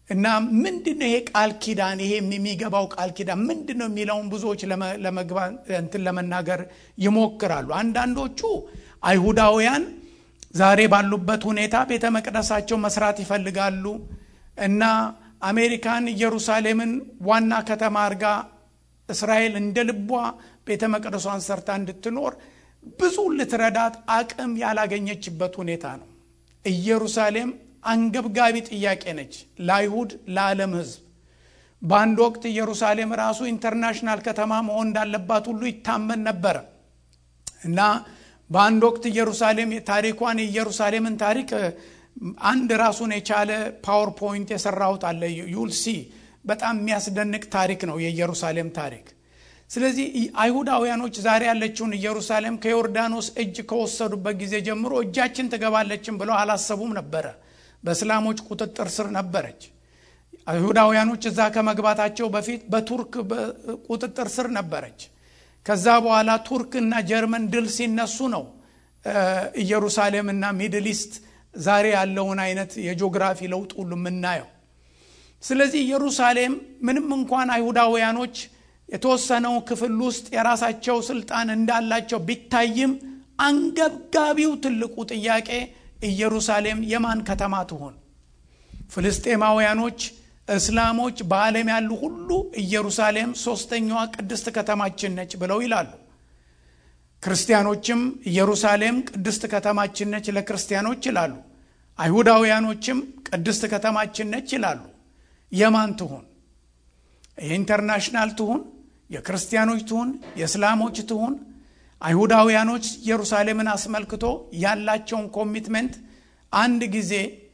እና ምንድን ነው ይሄ ቃል ኪዳን ይሄ የሚገባው ቃል ኪዳን ምንድን ነው የሚለውን ብዙዎች ለመግባት እንትን ለመናገር ይሞክራሉ። አንዳንዶቹ አይሁዳውያን ዛሬ ባሉበት ሁኔታ ቤተ መቅደሳቸው መስራት ይፈልጋሉ እና አሜሪካን ኢየሩሳሌምን ዋና ከተማ አድርጋ እስራኤል እንደ ልቧ ቤተ መቅደሷን ሰርታ እንድትኖር ብዙ ልትረዳት አቅም ያላገኘችበት ሁኔታ ነው። ኢየሩሳሌም አንገብጋቢ ጥያቄ ነች ለአይሁድ፣ ለዓለም ሕዝብ። በአንድ ወቅት ኢየሩሳሌም ራሱ ኢንተርናሽናል ከተማ መሆን እንዳለባት ሁሉ ይታመን ነበረ እና በአንድ ወቅት ኢየሩሳሌም ታሪኳን የኢየሩሳሌምን ታሪክ አንድ ራሱን የቻለ ፓወርፖይንት የሰራሁት አለ ዩልሲ በጣም የሚያስደንቅ ታሪክ ነው የኢየሩሳሌም ታሪክ። ስለዚህ አይሁዳውያኖች ዛሬ ያለችውን ኢየሩሳሌም ከዮርዳኖስ እጅ ከወሰዱበት ጊዜ ጀምሮ እጃችን ትገባለችን ብለው አላሰቡም ነበረ። በእስላሞች ቁጥጥር ስር ነበረች። አይሁዳውያኖች እዛ ከመግባታቸው በፊት በቱርክ ቁጥጥር ስር ነበረች። ከዛ በኋላ ቱርክ እና ጀርመን ድል ሲነሱ ነው ኢየሩሳሌም እና ሚድል ኢስት ዛሬ ያለውን አይነት የጂኦግራፊ ለውጥ ሁሉ የምናየው። ስለዚህ ኢየሩሳሌም ምንም እንኳን አይሁዳውያኖች የተወሰነው ክፍል ውስጥ የራሳቸው ስልጣን እንዳላቸው ቢታይም አንገብጋቢው ትልቁ ጥያቄ ኢየሩሳሌም የማን ከተማ ትሆን? ፍልስጤማውያኖች፣ እስላሞች፣ በዓለም ያሉ ሁሉ ኢየሩሳሌም ሶስተኛዋ ቅድስት ከተማችን ነች ብለው ይላሉ። ክርስቲያኖችም ኢየሩሳሌም ቅድስት ከተማችን ነች ለክርስቲያኖች ይላሉ። አይሁዳውያኖችም ቅድስት ከተማችን ነች ይላሉ። የማን ትሁን? የኢንተርናሽናል ትሁን? የክርስቲያኖች ትሁን? የእስላሞች ትሁን? አይሁዳውያኖች ኢየሩሳሌምን አስመልክቶ ያላቸውን ኮሚትመንት አንድ ጊዜ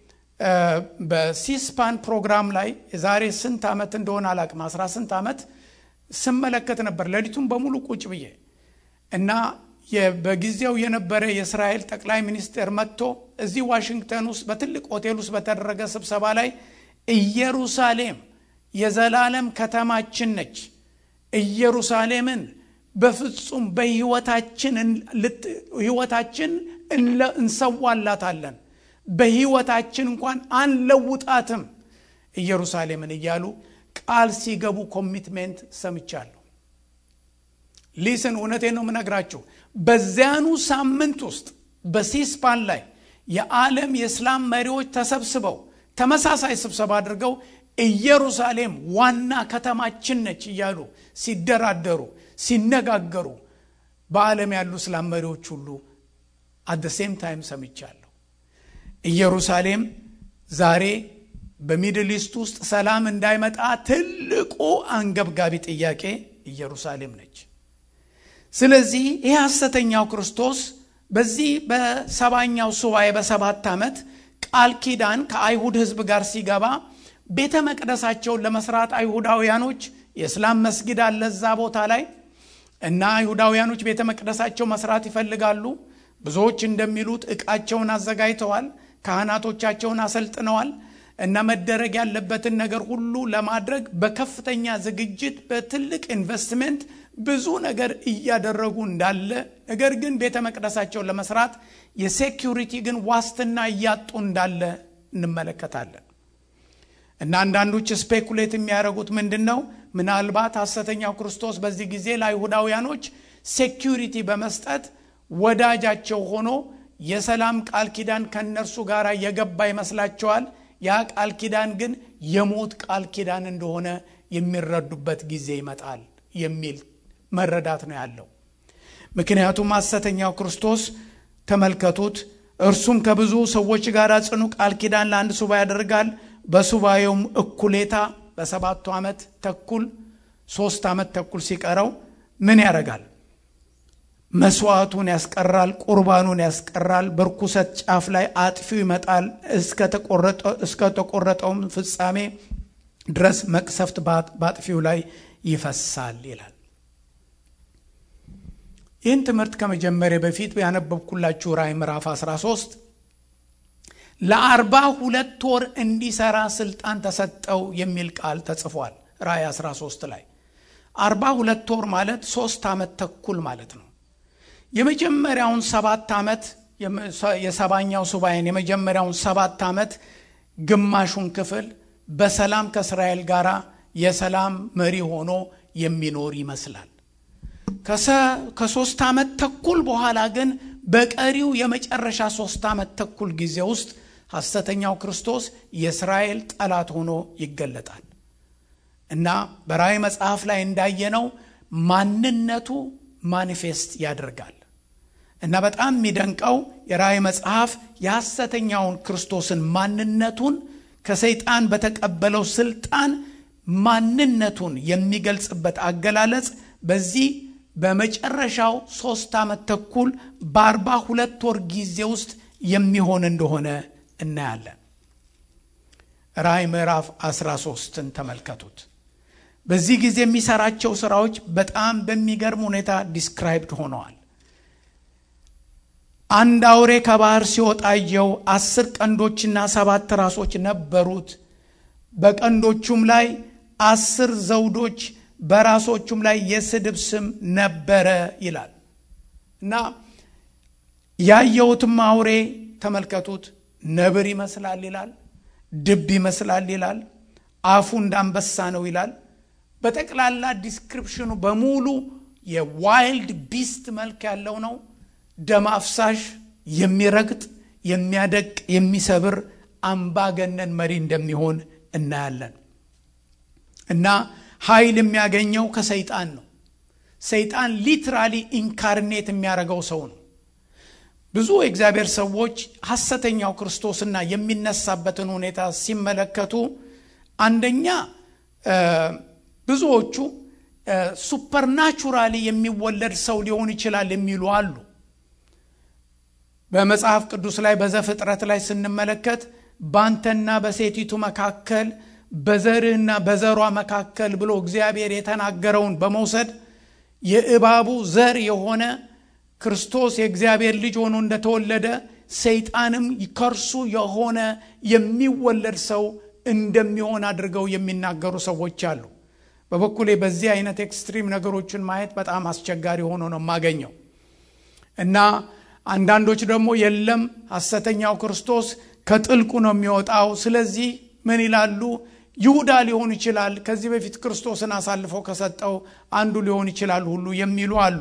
በሲስፓን ፕሮግራም ላይ የዛሬ ስንት ዓመት እንደሆነ አላቅም፣ አስራ ስንት ዓመት ስመለከት ነበር ሌሊቱን በሙሉ ቁጭ ብዬ እና በጊዜው የነበረ የእስራኤል ጠቅላይ ሚኒስቴር መጥቶ እዚህ ዋሽንግተን ውስጥ በትልቅ ሆቴል ውስጥ በተደረገ ስብሰባ ላይ ኢየሩሳሌም የዘላለም ከተማችን ነች፣ ኢየሩሳሌምን በፍጹም በህይወታችን ህይወታችን እንሰዋላታለን፣ በህይወታችን እንኳን አንለውጣትም ኢየሩሳሌምን እያሉ ቃል ሲገቡ ኮሚትሜንት ሰምቻለሁ። ሊስን እውነቴን ነው የምነግራችሁ። በዚያኑ ሳምንት ውስጥ በሲስፓን ላይ የዓለም የእስላም መሪዎች ተሰብስበው ተመሳሳይ ስብሰባ አድርገው ኢየሩሳሌም ዋና ከተማችን ነች እያሉ ሲደራደሩ ሲነጋገሩ በዓለም ያሉ እስላም መሪዎች ሁሉ አት ሴም ታይም ሰምቻለሁ። ኢየሩሳሌም ዛሬ በሚድል ኢስት ውስጥ ሰላም እንዳይመጣ ትልቁ አንገብጋቢ ጥያቄ ኢየሩሳሌም ነች። ስለዚህ ይህ ሐሰተኛው ክርስቶስ በዚህ በሰባኛው ሱባኤ በሰባት ዓመት ቃል ኪዳን ከአይሁድ ሕዝብ ጋር ሲገባ ቤተ መቅደሳቸውን ለመስራት አይሁዳውያኖች የእስላም መስጊድ አለ እዛ ቦታ ላይ እና አይሁዳውያኖች ቤተ መቅደሳቸው መስራት ይፈልጋሉ። ብዙዎች እንደሚሉት ዕቃቸውን አዘጋጅተዋል፣ ካህናቶቻቸውን አሰልጥነዋል እና መደረግ ያለበትን ነገር ሁሉ ለማድረግ በከፍተኛ ዝግጅት በትልቅ ኢንቨስትሜንት ብዙ ነገር እያደረጉ እንዳለ ነገር ግን ቤተ መቅደሳቸውን ለመስራት የሴኪሪቲ ግን ዋስትና እያጡ እንዳለ እንመለከታለን። እና አንዳንዶች ስፔኩሌት የሚያደርጉት ምንድን ነው? ምናልባት ሐሰተኛው ክርስቶስ በዚህ ጊዜ ለአይሁዳውያኖች ሴኪሪቲ በመስጠት ወዳጃቸው ሆኖ የሰላም ቃል ኪዳን ከእነርሱ ጋር የገባ ይመስላቸዋል። ያ ቃል ኪዳን ግን የሞት ቃል ኪዳን እንደሆነ የሚረዱበት ጊዜ ይመጣል የሚል መረዳት ነው ያለው። ምክንያቱም ሐሰተኛው ክርስቶስ ተመልከቱት፣ እርሱም ከብዙ ሰዎች ጋር ጽኑ ቃል ኪዳን ለአንድ ሱባኤ ያደርጋል። በሱባኤውም እኩሌታ በሰባቱ ዓመት ተኩል ሶስት ዓመት ተኩል ሲቀረው ምን ያደርጋል? መስዋዕቱን ያስቀራል፣ ቁርባኑን ያስቀራል። በርኩሰት ጫፍ ላይ አጥፊው ይመጣል። እስከ ተቆረጠውም ፍጻሜ ድረስ መቅሰፍት በአጥፊው ላይ ይፈሳል ይላል። ይህን ትምህርት ከመጀመሪያ በፊት ያነበብኩላችሁ ራእይ ምዕራፍ 13 ለአርባ ሁለት ወር እንዲሰራ ስልጣን ተሰጠው የሚል ቃል ተጽፏል። ራእይ 13 ላይ አርባ ሁለት ወር ማለት ሶስት ዓመት ተኩል ማለት ነው። የመጀመሪያውን ሰባት ዓመት የሰባኛው ሱባኤን የመጀመሪያውን ሰባት ዓመት ግማሹን ክፍል በሰላም ከእስራኤል ጋር የሰላም መሪ ሆኖ የሚኖር ይመስላል። ከሶስት ዓመት ተኩል በኋላ ግን በቀሪው የመጨረሻ ሶስት ዓመት ተኩል ጊዜ ውስጥ ሐሰተኛው ክርስቶስ የእስራኤል ጠላት ሆኖ ይገለጣል እና በራእይ መጽሐፍ ላይ እንዳየነው ማንነቱ ማኒፌስት ያደርጋል እና በጣም የሚደንቀው የራእይ መጽሐፍ የሐሰተኛውን ክርስቶስን ማንነቱን ከሰይጣን በተቀበለው ስልጣን ማንነቱን የሚገልጽበት አገላለጽ በዚህ በመጨረሻው ሶስት ዓመት ተኩል በአርባ ሁለት ወር ጊዜ ውስጥ የሚሆን እንደሆነ እናያለን። ራእይ ምዕራፍ 13ን ተመልከቱት። በዚህ ጊዜ የሚሰራቸው ስራዎች በጣም በሚገርም ሁኔታ ዲስክራይብድ ሆነዋል። አንድ አውሬ ከባህር ሲወጣ አየሁ። አስር ቀንዶችና ሰባት ራሶች ነበሩት። በቀንዶቹም ላይ አስር ዘውዶች በራሶቹም ላይ የስድብ ስም ነበረ ይላል እና ያየሁትም አውሬ ተመልከቱት፣ ነብር ይመስላል ይላል፣ ድብ ይመስላል ይላል፣ አፉ እንዳንበሳ ነው ይላል። በጠቅላላ ዲስክሪፕሽኑ በሙሉ የዋይልድ ቢስት መልክ ያለው ነው። ደም አፍሳሽ፣ የሚረግጥ፣ የሚያደቅ፣ የሚሰብር አምባገነን መሪ እንደሚሆን እናያለን እና ኃይል የሚያገኘው ከሰይጣን ነው። ሰይጣን ሊትራሊ ኢንካርኔት የሚያደርገው ሰው ነው። ብዙ የእግዚአብሔር ሰዎች ሐሰተኛው ክርስቶስና የሚነሳበትን ሁኔታ ሲመለከቱ አንደኛ ብዙዎቹ ሱፐርናቹራሊ የሚወለድ ሰው ሊሆን ይችላል የሚሉ አሉ። በመጽሐፍ ቅዱስ ላይ በዘፍጥረት ላይ ስንመለከት ባንተና በሴቲቱ መካከል በዘርህና በዘሯ መካከል ብሎ እግዚአብሔር የተናገረውን በመውሰድ የእባቡ ዘር የሆነ ክርስቶስ የእግዚአብሔር ልጅ ሆኖ እንደተወለደ ሰይጣንም ከእርሱ የሆነ የሚወለድ ሰው እንደሚሆን አድርገው የሚናገሩ ሰዎች አሉ። በበኩሌ በዚህ አይነት ኤክስትሪም ነገሮችን ማየት በጣም አስቸጋሪ ሆኖ ነው የማገኘው እና አንዳንዶች ደግሞ የለም ሐሰተኛው ክርስቶስ ከጥልቁ ነው የሚወጣው። ስለዚህ ምን ይላሉ? ይሁዳ ሊሆን ይችላል፣ ከዚህ በፊት ክርስቶስን አሳልፎ ከሰጠው አንዱ ሊሆን ይችላል ሁሉ የሚሉ አሉ።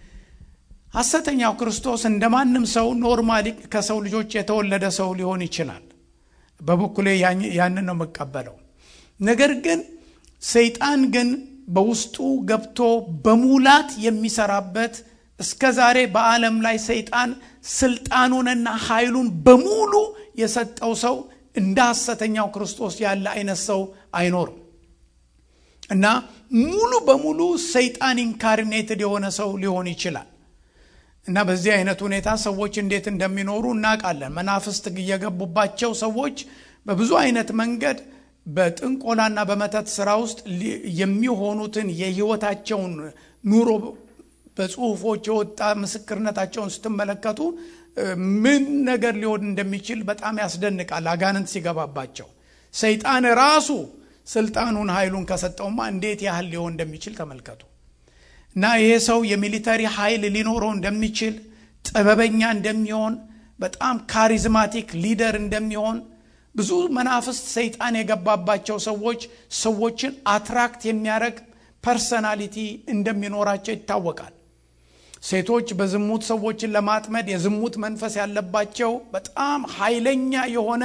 ሐሰተኛው ክርስቶስ እንደ ማንም ሰው ኖርማሊ ከሰው ልጆች የተወለደ ሰው ሊሆን ይችላል። በበኩሌ ያንን ነው የምቀበለው። ነገር ግን ሰይጣን ግን በውስጡ ገብቶ በሙላት የሚሰራበት እስከ ዛሬ በዓለም ላይ ሰይጣን ስልጣኑንና ኃይሉን በሙሉ የሰጠው ሰው እንደ ሐሰተኛው ክርስቶስ ያለ አይነት ሰው አይኖርም እና ሙሉ በሙሉ ሰይጣን ኢንካርኔትድ የሆነ ሰው ሊሆን ይችላል እና በዚህ አይነት ሁኔታ ሰዎች እንዴት እንደሚኖሩ እናውቃለን። መናፍስት እየገቡባቸው ሰዎች በብዙ አይነት መንገድ በጥንቆላና በመተት ስራ ውስጥ የሚሆኑትን የህይወታቸውን ኑሮ በጽሁፎች የወጣ ምስክርነታቸውን ስትመለከቱ ምን ነገር ሊሆን እንደሚችል በጣም ያስደንቃል። አጋንንት ሲገባባቸው ሰይጣን ራሱ ስልጣኑን ኃይሉን ከሰጠውማ እንዴት ያህል ሊሆን እንደሚችል ተመልከቱ። እና ይሄ ሰው የሚሊተሪ ኃይል ሊኖረው እንደሚችል ጥበበኛ እንደሚሆን በጣም ካሪዝማቲክ ሊደር እንደሚሆን ብዙ መናፍስት ሰይጣን የገባባቸው ሰዎች ሰዎችን አትራክት የሚያደርግ ፐርሰናሊቲ እንደሚኖራቸው ይታወቃል። ሴቶች በዝሙት ሰዎችን ለማጥመድ የዝሙት መንፈስ ያለባቸው በጣም ኃይለኛ የሆነ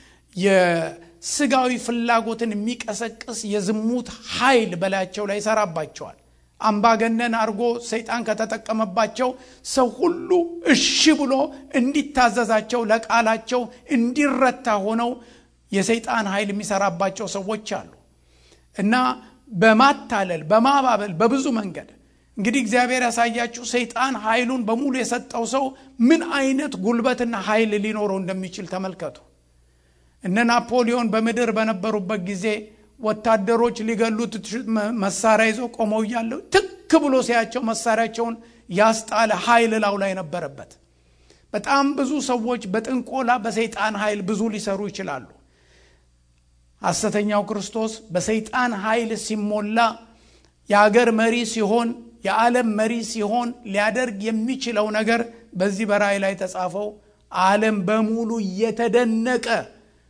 የስጋዊ ፍላጎትን የሚቀሰቅስ የዝሙት ኃይል በላያቸው ላይ ይሰራባቸዋል። አምባገነን አድርጎ ሰይጣን ከተጠቀመባቸው ሰው ሁሉ እሺ ብሎ እንዲታዘዛቸው ለቃላቸው እንዲረታ ሆነው የሰይጣን ኃይል የሚሰራባቸው ሰዎች አሉ እና በማታለል በማባበል በብዙ መንገድ እንግዲህ እግዚአብሔር ያሳያችሁ ሰይጣን ኃይሉን በሙሉ የሰጠው ሰው ምን አይነት ጉልበትና ኃይል ሊኖረው እንደሚችል ተመልከቱ። እነ ናፖሊዮን በምድር በነበሩበት ጊዜ ወታደሮች ሊገሉት መሳሪያ ይዘው ቆመው እያለው ትክ ብሎ ሲያቸው መሳሪያቸውን ያስጣለ ኃይል ላው ላይ ነበረበት። በጣም ብዙ ሰዎች በጥንቆላ በሰይጣን ኃይል ብዙ ሊሰሩ ይችላሉ። ሐሰተኛው ክርስቶስ በሰይጣን ኃይል ሲሞላ የአገር መሪ ሲሆን የዓለም መሪ ሲሆን ሊያደርግ የሚችለው ነገር በዚህ በራእይ ላይ ተጻፈው ዓለም በሙሉ እየተደነቀ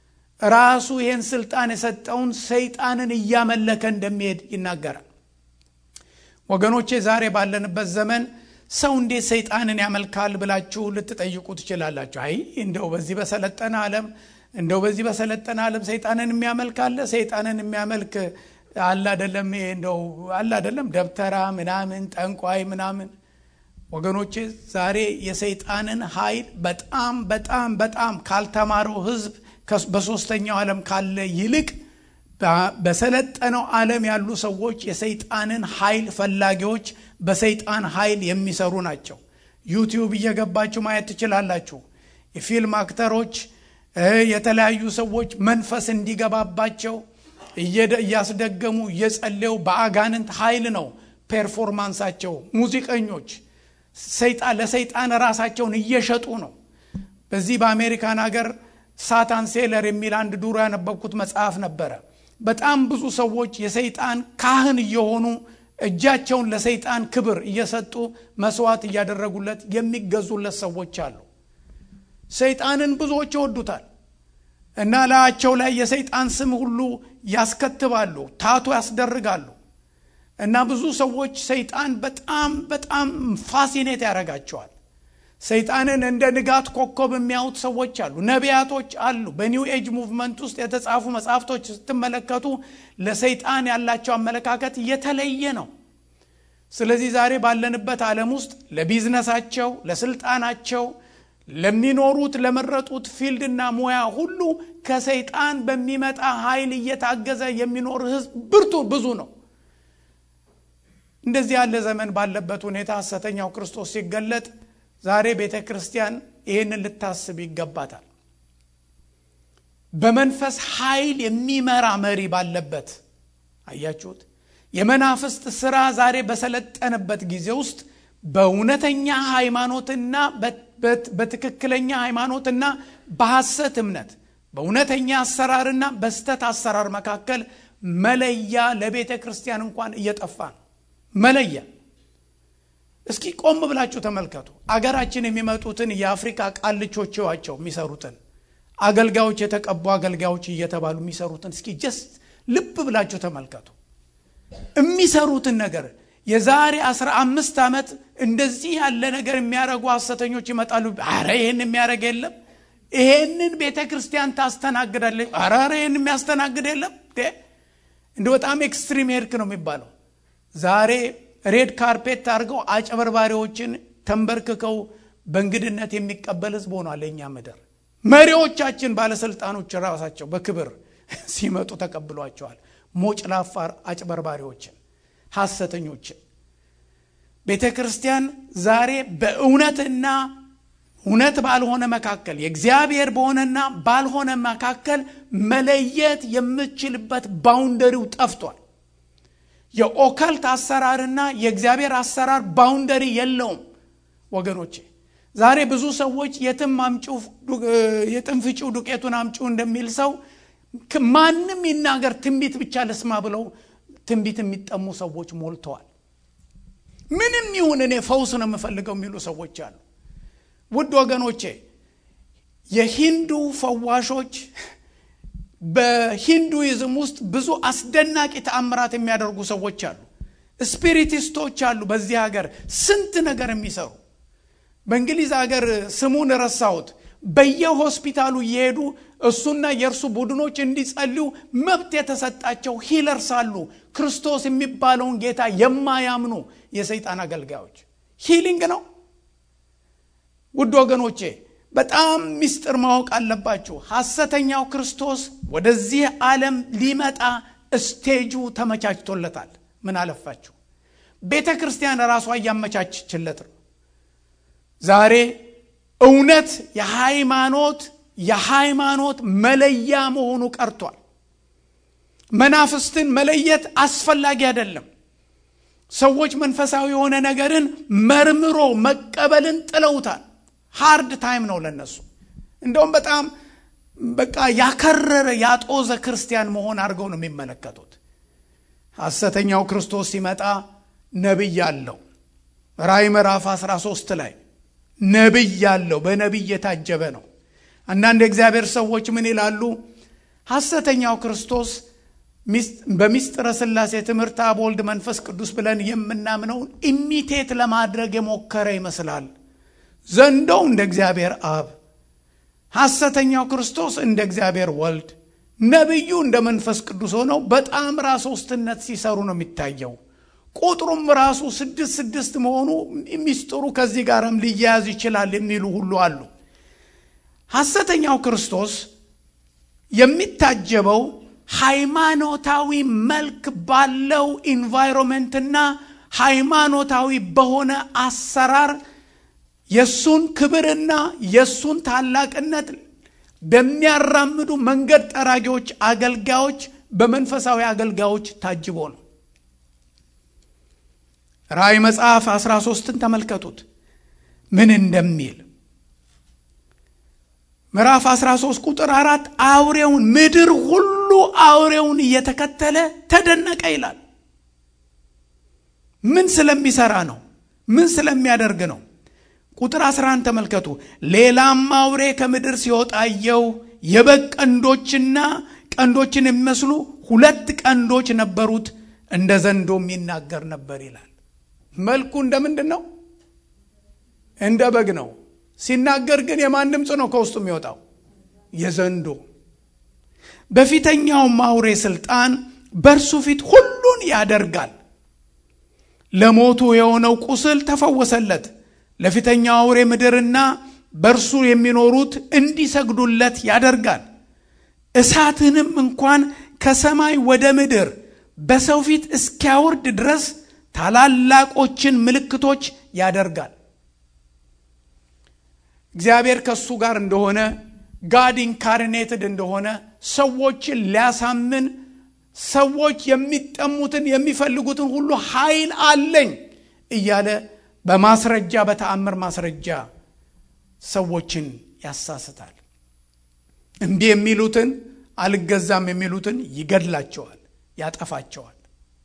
ራሱ ይህን ስልጣን የሰጠውን ሰይጣንን እያመለከ እንደሚሄድ ይናገራል። ወገኖቼ ዛሬ ባለንበት ዘመን ሰው እንዴት ሰይጣንን ያመልካል ብላችሁ ልትጠይቁ ትችላላችሁ። አይ እንደው በዚህ በሰለጠነ ዓለም እንደው በዚህ በሰለጠነ ዓለም ሰይጣንን የሚያመልክ አለ? ሰይጣንን የሚያመልክ አለ አይደለም? እንደው አለ አይደለም? ደብተራ ምናምን ጠንቋይ ምናምን ወገኖቼ ዛሬ የሰይጣንን ኃይል በጣም በጣም በጣም ካልተማረው ሕዝብ በሶስተኛው ዓለም ካለ ይልቅ በሰለጠነው ዓለም ያሉ ሰዎች የሰይጣንን ኃይል ፈላጊዎች በሰይጣን ኃይል የሚሰሩ ናቸው። ዩቲዩብ እየገባችሁ ማየት ትችላላችሁ። የፊልም አክተሮች፣ የተለያዩ ሰዎች መንፈስ እንዲገባባቸው እያስደገሙ እየጸለዩ በአጋንንት ኃይል ነው ፔርፎርማንሳቸው። ሙዚቀኞች ሰይጣን ለሰይጣን ራሳቸውን እየሸጡ ነው። በዚህ በአሜሪካን ሀገር ሳታን ሴለር የሚል አንድ ዱሮ ያነበብኩት መጽሐፍ ነበረ። በጣም ብዙ ሰዎች የሰይጣን ካህን እየሆኑ እጃቸውን ለሰይጣን ክብር እየሰጡ መስዋዕት እያደረጉለት የሚገዙለት ሰዎች አሉ። ሰይጣንን ብዙዎች ይወዱታል እና ላያቸው ላይ የሰይጣን ስም ሁሉ ያስከትባሉ፣ ታቶ ያስደርጋሉ። እና ብዙ ሰዎች ሰይጣን በጣም በጣም ፋሲኔት ያደርጋቸዋል። ሰይጣንን እንደ ንጋት ኮከብ የሚያዩት ሰዎች አሉ። ነቢያቶች አሉ። በኒው ኤጅ ሙቭመንት ውስጥ የተጻፉ መጽሐፍቶች ስትመለከቱ ለሰይጣን ያላቸው አመለካከት የተለየ ነው። ስለዚህ ዛሬ ባለንበት ዓለም ውስጥ ለቢዝነሳቸው፣ ለስልጣናቸው፣ ለሚኖሩት ለመረጡት ፊልድና ሙያ ሁሉ ከሰይጣን በሚመጣ ኃይል እየታገዘ የሚኖር ሕዝብ ብርቱ ብዙ ነው። እንደዚህ ያለ ዘመን ባለበት ሁኔታ ሐሰተኛው ክርስቶስ ሲገለጥ ዛሬ ቤተ ክርስቲያን ይህንን ልታስብ ይገባታል። በመንፈስ ኃይል የሚመራ መሪ ባለበት አያችሁት። የመናፍስት ስራ ዛሬ በሰለጠነበት ጊዜ ውስጥ በእውነተኛ ሃይማኖትና በትክክለኛ ሃይማኖትና በሐሰት እምነት በእውነተኛ አሰራርና በስተት አሰራር መካከል መለያ ለቤተ ክርስቲያን እንኳን እየጠፋ ነው። መለያ እስኪ ቆም ብላችሁ ተመልከቱ። አገራችን የሚመጡትን የአፍሪካ ቃልቾች ዋቸው የሚሰሩትን አገልጋዮች የተቀቡ አገልጋዮች እየተባሉ የሚሰሩትን እስኪ ጀስት ልብ ብላችሁ ተመልከቱ። የሚሰሩትን ነገር የዛሬ አስራ አምስት ዓመት እንደዚህ ያለ ነገር የሚያደርጉ ሐሰተኞች ይመጣሉ። አረ ይህን የሚያደርግ የለም፣ ይሄንን ቤተ ክርስቲያን ታስተናግዳለች። አረ ይህን የሚያስተናግድ የለም። እንደ በጣም ኤክስትሪም ሄድክ ነው የሚባለው ዛሬ ሬድ ካርፔት አድርገው አጨበርባሪዎችን ተንበርክከው በእንግድነት የሚቀበል ህዝብ ሆኗል የእኛ ምድር። መሪዎቻችን ባለስልጣኖች ራሳቸው በክብር ሲመጡ ተቀብሏቸዋል። ሞጭ ላፋር አጭበርባሪዎችን፣ ሐሰተኞችን። ቤተ ክርስቲያን ዛሬ በእውነትና እውነት ባልሆነ መካከል የእግዚአብሔር በሆነና ባልሆነ መካከል መለየት የምችልበት ባውንደሪው ጠፍቷል። የኦከልት አሰራርና የእግዚአብሔር አሰራር ባውንደሪ የለውም ወገኖቼ። ዛሬ ብዙ ሰዎች የትም አምጪው የትም ፍጪው ዱቄቱን አምጪው እንደሚል ሰው ማንም ይናገር ትንቢት ብቻ ልስማ ብለው ትንቢት የሚጠሙ ሰዎች ሞልተዋል። ምንም ይሁን እኔ ፈውስ ነው የምፈልገው የሚሉ ሰዎች አሉ። ውድ ወገኖቼ የሂንዱ ፈዋሾች በሂንዱይዝም ውስጥ ብዙ አስደናቂ ተአምራት የሚያደርጉ ሰዎች አሉ። ስፒሪቲስቶች አሉ። በዚህ ሀገር ስንት ነገር የሚሰሩ በእንግሊዝ ሀገር ስሙን ረሳሁት። በየሆስፒታሉ እየሄዱ እሱና የእርሱ ቡድኖች እንዲጸልዩ መብት የተሰጣቸው ሂለርስ አሉ። ክርስቶስ የሚባለውን ጌታ የማያምኑ የሰይጣን አገልጋዮች ሂሊንግ ነው። ውድ ወገኖቼ በጣም ምስጢር ማወቅ አለባችሁ። ሐሰተኛው ክርስቶስ ወደዚህ ዓለም ሊመጣ ስቴጁ ተመቻችቶለታል። ምን አለፋችሁ ቤተ ክርስቲያን ራሷ እያመቻችችለት ነው። ዛሬ እውነት የሃይማኖት የሃይማኖት መለያ መሆኑ ቀርቷል። መናፍስትን መለየት አስፈላጊ አይደለም። ሰዎች መንፈሳዊ የሆነ ነገርን መርምሮ መቀበልን ጥለውታል። ሃርድ ታይም ነው ለነሱ። እንደውም በጣም በቃ ያከረረ ያጦዘ ክርስቲያን መሆን አድርገው ነው የሚመለከቱት። ሐሰተኛው ክርስቶስ ሲመጣ ነቢይ አለው። ራእይ ምዕራፍ 13 ላይ ነቢይ አለው። በነቢይ የታጀበ ነው። አንዳንድ የእግዚአብሔር ሰዎች ምን ይላሉ? ሐሰተኛው ክርስቶስ በሚስጥረ ሥላሴ ትምህርት አብ ወልድ መንፈስ ቅዱስ ብለን የምናምነውን ኢሚቴት ለማድረግ የሞከረ ይመስላል። ዘንዶው እንደ እግዚአብሔር አብ፣ ሐሰተኛው ክርስቶስ እንደ እግዚአብሔር ወልድ፣ ነቢዩ እንደ መንፈስ ቅዱስ ሆነው በጣም ራስ ሶስትነት ሲሰሩ ነው የሚታየው። ቁጥሩም ራሱ ስድስት ስድስት መሆኑ ሚስጥሩ ከዚህ ጋርም ሊያያዝ ይችላል የሚሉ ሁሉ አሉ። ሐሰተኛው ክርስቶስ የሚታጀበው ሃይማኖታዊ መልክ ባለው ኢንቫይሮንመንትና ሃይማኖታዊ በሆነ አሰራር የእሱን ክብርና የእሱን ታላቅነት በሚያራምዱ መንገድ ጠራጊዎች፣ አገልጋዮች፣ በመንፈሳዊ አገልጋዮች ታጅቦ ነው። ራእይ መጽሐፍ 13ን ተመልከቱት ምን እንደሚል ምዕራፍ 13 ቁጥር አራት አውሬውን ምድር ሁሉ አውሬውን እየተከተለ ተደነቀ ይላል። ምን ስለሚሰራ ነው? ምን ስለሚያደርግ ነው? ቁጥር 11 ተመልከቱ። ሌላም አውሬ ከምድር ሲወጣ አየሁ። የበግ ቀንዶችና ቀንዶችን የሚመስሉ ሁለት ቀንዶች ነበሩት፣ እንደ ዘንዶም ይናገር ነበር ይላል። መልኩ እንደ ምንድን ነው? እንደ በግ ነው። ሲናገር ግን የማን ድምፅ ነው ከውስጡ የሚወጣው? የዘንዶ። በፊተኛውም አውሬ ስልጣን በእርሱ ፊት ሁሉን ያደርጋል። ለሞቱ የሆነው ቁስል ተፈወሰለት። ለፊተኛው አውሬ ምድርና በእርሱ የሚኖሩት እንዲሰግዱለት ያደርጋል። እሳትንም እንኳን ከሰማይ ወደ ምድር በሰው ፊት እስኪያወርድ ድረስ ታላላቆችን ምልክቶች ያደርጋል። እግዚአብሔር ከእሱ ጋር እንደሆነ ጋድ ኢንካርኔትድ እንደሆነ ሰዎችን ሊያሳምን ሰዎች የሚጠሙትን የሚፈልጉትን ሁሉ ኃይል አለኝ እያለ በማስረጃ በተአምር ማስረጃ ሰዎችን ያሳስታል። እምቢ የሚሉትን አልገዛም የሚሉትን ይገድላቸዋል፣ ያጠፋቸዋል።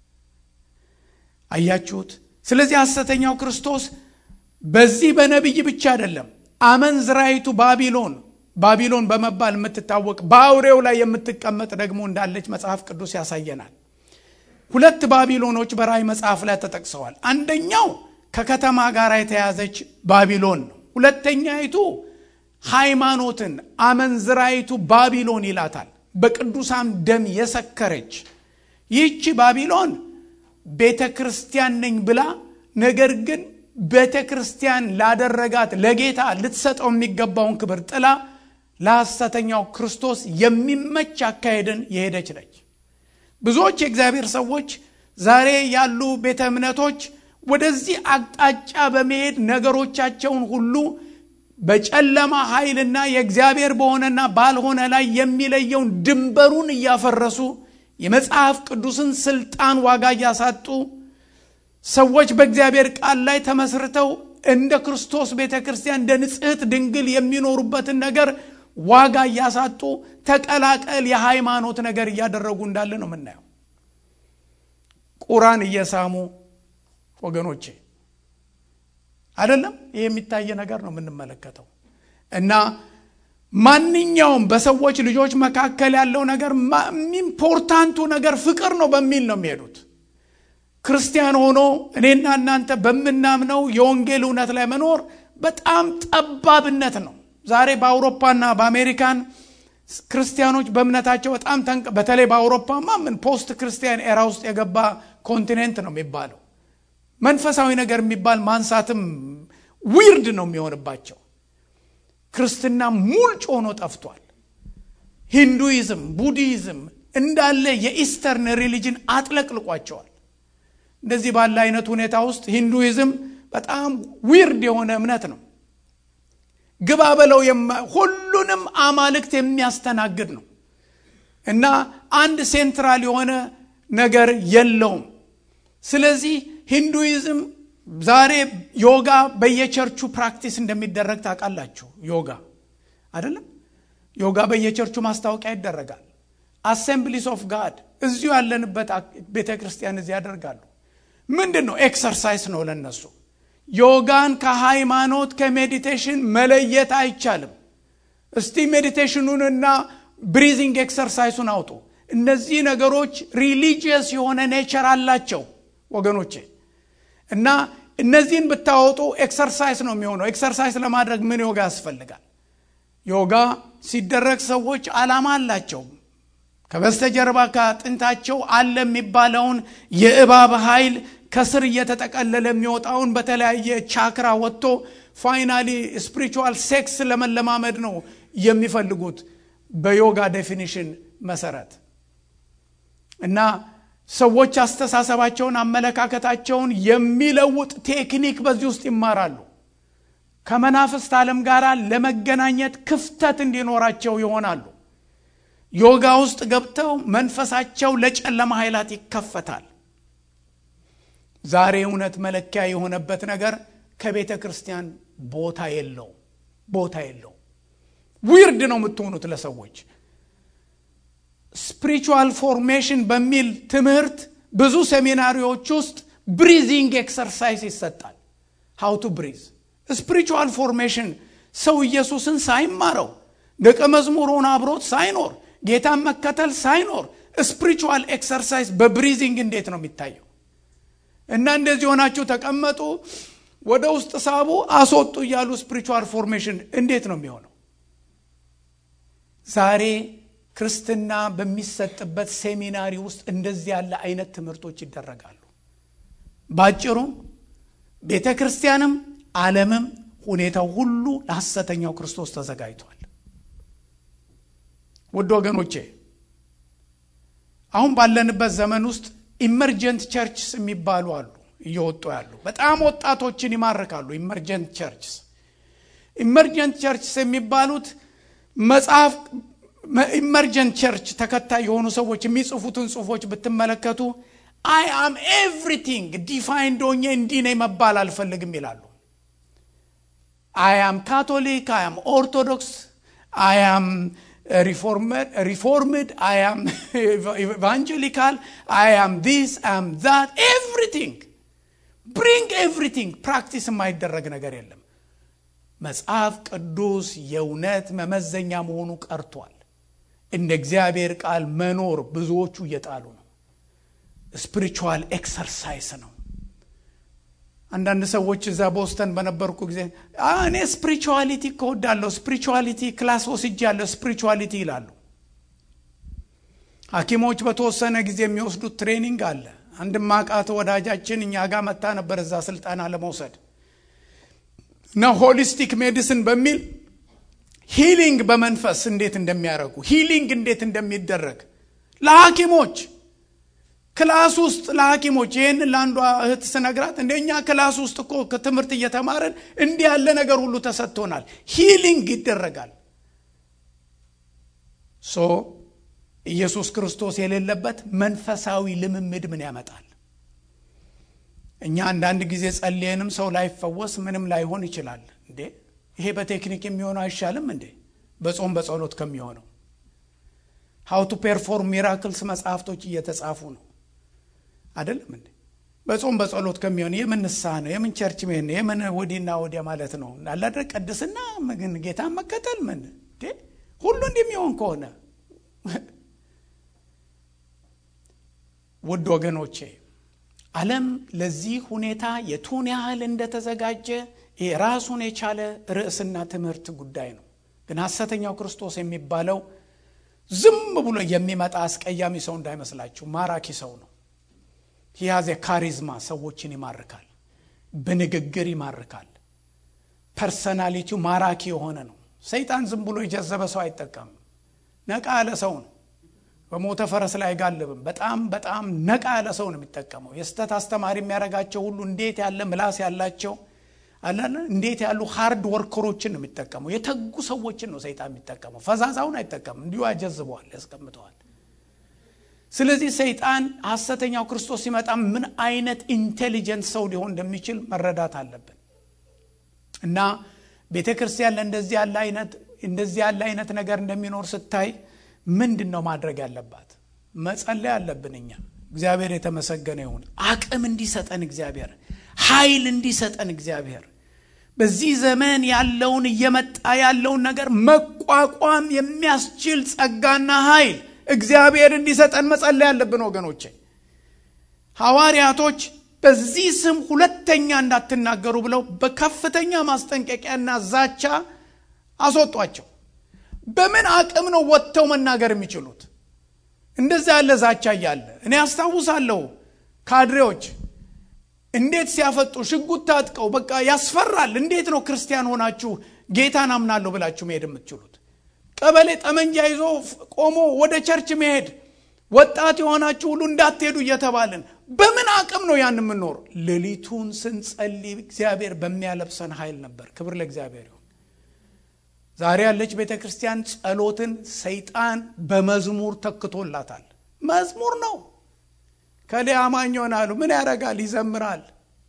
አያችሁት? ስለዚህ ሐሰተኛው ክርስቶስ በዚህ በነቢይ ብቻ አይደለም አመንዝራይቱ ባቢሎን ባቢሎን በመባል የምትታወቅ በአውሬው ላይ የምትቀመጥ ደግሞ እንዳለች መጽሐፍ ቅዱስ ያሳየናል። ሁለት ባቢሎኖች በራእይ መጽሐፍ ላይ ተጠቅሰዋል። አንደኛው ከከተማ ጋር የተያዘች ባቢሎን ነው። ሁለተኛይቱ ሃይማኖትን አመንዝራይቱ ባቢሎን ይላታል። በቅዱሳን ደም የሰከረች ይህቺ ባቢሎን ቤተ ክርስቲያን ነኝ ብላ ነገር ግን ቤተ ክርስቲያን ላደረጋት ለጌታ ልትሰጠው የሚገባውን ክብር ጥላ ለሐሰተኛው ክርስቶስ የሚመች አካሄድን የሄደች ነች። ብዙዎች የእግዚአብሔር ሰዎች ዛሬ ያሉ ቤተ እምነቶች ወደዚህ አቅጣጫ በመሄድ ነገሮቻቸውን ሁሉ በጨለማ ኃይልና የእግዚአብሔር በሆነና ባልሆነ ላይ የሚለየውን ድንበሩን እያፈረሱ የመጽሐፍ ቅዱስን ስልጣን ዋጋ እያሳጡ ሰዎች በእግዚአብሔር ቃል ላይ ተመስርተው እንደ ክርስቶስ ቤተ ክርስቲያን እንደ ንጽሕት ድንግል የሚኖሩበትን ነገር ዋጋ እያሳጡ ተቀላቀል የሃይማኖት ነገር እያደረጉ እንዳለ ነው የምናየው። ቁራን እየሳሙ ወገኖቼ አይደለም። ይህ የሚታየ ነገር ነው የምንመለከተው እና ማንኛውም በሰዎች ልጆች መካከል ያለው ነገር ኢምፖርታንቱ ነገር ፍቅር ነው በሚል ነው የሚሄዱት። ክርስቲያን ሆኖ እኔና እናንተ በምናምነው የወንጌል እውነት ላይ መኖር በጣም ጠባብነት ነው። ዛሬ በአውሮፓና በአሜሪካን ክርስቲያኖች በእምነታቸው በጣም ተንቀ በተለይ በአውሮፓማ ምን ፖስት ክርስቲያን ኤራ ውስጥ የገባ ኮንቲኔንት ነው የሚባለው። መንፈሳዊ ነገር የሚባል ማንሳትም ዊርድ ነው የሚሆንባቸው። ክርስትና ሙልጭ ሆኖ ጠፍቷል። ሂንዱይዝም፣ ቡዲዝም እንዳለ የኢስተርን ሪሊጅን አጥለቅልቋቸዋል። እንደዚህ ባለ አይነት ሁኔታ ውስጥ ሂንዱይዝም በጣም ዊርድ የሆነ እምነት ነው። ግባ በለው ሁሉንም አማልክት የሚያስተናግድ ነው እና አንድ ሴንትራል የሆነ ነገር የለውም። ስለዚህ ሂንዱይዝም ዛሬ ዮጋ በየቸርቹ ፕራክቲስ እንደሚደረግ ታውቃላችሁ። ዮጋ አይደለም ዮጋ በየቸርቹ ማስታወቂያ ይደረጋል። አሴምብሊስ ኦፍ ጋድ እዚሁ ያለንበት ቤተ ክርስቲያን እዚህ ያደርጋሉ። ምንድን ነው? ኤክሰርሳይስ ነው ለነሱ። ዮጋን ከሃይማኖት ከሜዲቴሽን መለየት አይቻልም። እስቲ ሜዲቴሽኑንና ብሪዚንግ ኤክሰርሳይሱን አውጡ። እነዚህ ነገሮች ሪሊጂየስ የሆነ ኔቸር አላቸው ወገኖቼ እና እነዚህን ብታወጡ ኤክሰርሳይዝ ነው የሚሆነው። ኤክሰርሳይዝ ለማድረግ ምን ዮጋ ያስፈልጋል? ዮጋ ሲደረግ ሰዎች ዓላማ አላቸው። ከበስተጀርባ ከአጥንታቸው አለ የሚባለውን የእባብ ኃይል ከስር እየተጠቀለለ የሚወጣውን በተለያየ ቻክራ ወጥቶ ፋይናሊ ስፒሪቹዋል ሴክስ ለመለማመድ ነው የሚፈልጉት በዮጋ ዴፊኒሽን መሰረት እና ሰዎች አስተሳሰባቸውን፣ አመለካከታቸውን የሚለውጥ ቴክኒክ በዚህ ውስጥ ይማራሉ። ከመናፍስት ዓለም ጋር ለመገናኘት ክፍተት እንዲኖራቸው ይሆናሉ። ዮጋ ውስጥ ገብተው መንፈሳቸው ለጨለማ ኃይላት ይከፈታል። ዛሬ እውነት መለኪያ የሆነበት ነገር ከቤተ ክርስቲያን ቦታ የለው ቦታ የለው። ዊርድ ነው የምትሆኑት ለሰዎች ስፒሪቹዋል ፎርሜሽን በሚል ትምህርት ብዙ ሴሚናሪዎች ውስጥ ብሪዚንግ ኤክሰርሳይዝ ይሰጣል። ሃው ቱ ብሪዝ ስፒሪቹዋል ፎርሜሽን ሰው ኢየሱስን ሳይማረው ደቀ መዝሙር ሆኖ አብሮት ሳይኖር ጌታን መከተል ሳይኖር ስፒሪቹዋል ኤክሰርሳይዝ በብሪዚንግ እንዴት ነው የሚታየው? እና እንደዚህ ሆናችሁ ተቀመጡ፣ ወደ ውስጥ ሳቡ፣ አስወጡ እያሉ ስፒሪቹዋል ፎርሜሽን እንዴት ነው የሚሆነው? ዛሬ ክርስትና በሚሰጥበት ሴሚናሪ ውስጥ እንደዚህ ያለ አይነት ትምህርቶች ይደረጋሉ። ባጭሩ ቤተ ክርስቲያንም ዓለምም ሁኔታው ሁሉ ለሐሰተኛው ክርስቶስ ተዘጋጅቷል። ውድ ወገኖቼ አሁን ባለንበት ዘመን ውስጥ ኢመርጀንት ቸርችስ የሚባሉ አሉ እየወጡ ያሉ በጣም ወጣቶችን ይማርካሉ። ኢመርጀንት ቸርችስ ኢመርጀንት ቸርችስ የሚባሉት መጽሐፍ ኢመርጀንት ቸርች ተከታይ የሆኑ ሰዎች የሚጽፉትን ጽሁፎች ብትመለከቱ አይ አም ኤቭሪቲንግ ዲፋይንድ ሆኜ እንዲህ ነኝ መባል አልፈልግም ይላሉ። አይ አም ካቶሊክ፣ አይ አም ኦርቶዶክስ፣ አይ አም ሪፎርምድ፣ አይ አም ኢቫንጀሊካል፣ አይ አም ዲስ አይ አም ዛት ኤቭሪቲንግ ብሪንግ ኤቭሪቲንግ ፕራክቲስ የማይደረግ ነገር የለም። መጽሐፍ ቅዱስ የእውነት መመዘኛ መሆኑ ቀርቷል። እንደ እግዚአብሔር ቃል መኖር ብዙዎቹ እየጣሉ ነው። ስፒሪቹዋል ኤክሰርሳይስ ነው። አንዳንድ ሰዎች እዛ ቦስተን በነበርኩ ጊዜ እኔ ስፒሪቹዋሊቲ ከወዳለሁ ስፒሪቹዋሊቲ ክላስ ወስጃለሁ ስፒሪቹዋሊቲ ይላሉ። ሐኪሞች በተወሰነ ጊዜ የሚወስዱት ትሬኒንግ አለ። አንድ ማቃት ወዳጃችን እኛ ጋር መታ ነበር እዛ ስልጠና ለመውሰድ እና ሆሊስቲክ ሜዲሲን በሚል ሂሊንግ በመንፈስ እንዴት እንደሚያደርጉ ሂሊንግ እንዴት እንደሚደረግ ለሐኪሞች ክላስ ውስጥ ለሐኪሞች ይህን ለአንዷ እህት ስነግራት እንደኛ ክላስ ውስጥ እኮ ከትምህርት እየተማርን እንዲህ ያለ ነገር ሁሉ ተሰጥቶናል። ሂሊንግ ይደረጋል። ሶ ኢየሱስ ክርስቶስ የሌለበት መንፈሳዊ ልምምድ ምን ያመጣል? እኛ አንዳንድ ጊዜ ጸልየንም ሰው ላይፈወስ ምንም ላይሆን ይችላል። እንዴ ይሄ በቴክኒክ የሚሆነው አይሻልም እንዴ? በጾም በጸሎት ከሚሆነው ሀው ቱ ፔርፎርም ሚራክልስ መጽሐፍቶች እየተጻፉ ነው አይደለም እንዴ? በጾም በጸሎት ከሚሆን የምን ንስሐ ነው? የምን ቸርች መሄድ ነው? የምን ወዲና ወዲያ ማለት ነው? አላደረ ቅድስና ግን ጌታን መከተል ምን እንዴ? ሁሉ እንደሚሆን ከሆነ ውድ ወገኖቼ ዓለም ለዚህ ሁኔታ የቱን ያህል እንደተዘጋጀ ራሱን የቻለ ርዕስና ትምህርት ጉዳይ ነው። ግን ሐሰተኛው ክርስቶስ የሚባለው ዝም ብሎ የሚመጣ አስቀያሚ ሰው እንዳይመስላችሁ፣ ማራኪ ሰው ነው። ሂያዜ ካሪዝማ ሰዎችን ይማርካል፣ በንግግር ይማርካል። ፐርሰናሊቲው ማራኪ የሆነ ነው። ሰይጣን ዝም ብሎ የጀዘበ ሰው አይጠቀምም። ነቃ ያለ ሰው ነው። በሞተ ፈረስ ላይ አይጋልብም። በጣም በጣም ነቃ ያለ ሰው ነው የሚጠቀመው። የስተት አስተማሪ የሚያደርጋቸው ሁሉ እንዴት ያለ ምላስ ያላቸው አላለ እንዴት ያሉ ሃርድ ወርከሮችን ነው የሚጠቀመው። የተጉ ሰዎችን ነው ሰይጣን የሚጠቀመው። ፈዛዛውን አይጠቀምም። እንዲሁ ያጀዝበዋል፣ ያስቀምጠዋል። ስለዚህ ሰይጣን ሐሰተኛው ክርስቶስ ሲመጣ ምን አይነት ኢንቴሊጀንት ሰው ሊሆን እንደሚችል መረዳት አለብን እና ቤተ ክርስቲያን ለእንደዚህ ያለ አይነት እንደዚህ ያለ አይነት ነገር እንደሚኖር ስታይ ምንድን ነው ማድረግ ያለባት? መጸለይ አለብን። እኛ እግዚአብሔር የተመሰገነ ይሁን። አቅም እንዲሰጠን እግዚአብሔር ኃይል እንዲሰጠን እግዚአብሔር በዚህ ዘመን ያለውን እየመጣ ያለውን ነገር መቋቋም የሚያስችል ጸጋና ኃይል እግዚአብሔር እንዲሰጠን መጸለይ ያለብን ወገኖቼ። ሐዋርያቶች በዚህ ስም ሁለተኛ እንዳትናገሩ ብለው በከፍተኛ ማስጠንቀቂያና ዛቻ አስወጧቸው። በምን አቅም ነው ወጥተው መናገር የሚችሉት? እንደዛ ያለ ዛቻ እያለ እኔ አስታውሳለሁ ካድሬዎች እንዴት ሲያፈጡ ሽጉጥ ታጥቀው በቃ ያስፈራል። እንዴት ነው ክርስቲያን ሆናችሁ ጌታን አምናለሁ ብላችሁ መሄድ የምትችሉት? ቀበሌ ጠመንጃ ይዞ ቆሞ ወደ ቸርች መሄድ ወጣት የሆናችሁ ሁሉ እንዳትሄዱ እየተባልን በምን አቅም ነው ያን የምንኖር? ሌሊቱን ስንጸልይ እግዚአብሔር በሚያለብሰን ኃይል ነበር። ክብር ለእግዚአብሔር ይሁን። ዛሬ ያለች ቤተ ክርስቲያን ጸሎትን ሰይጣን በመዝሙር ተክቶላታል። መዝሙር ነው። ከሌ አማኝ ይሆናሉ። ምን ያደርጋል? ይዘምራል፣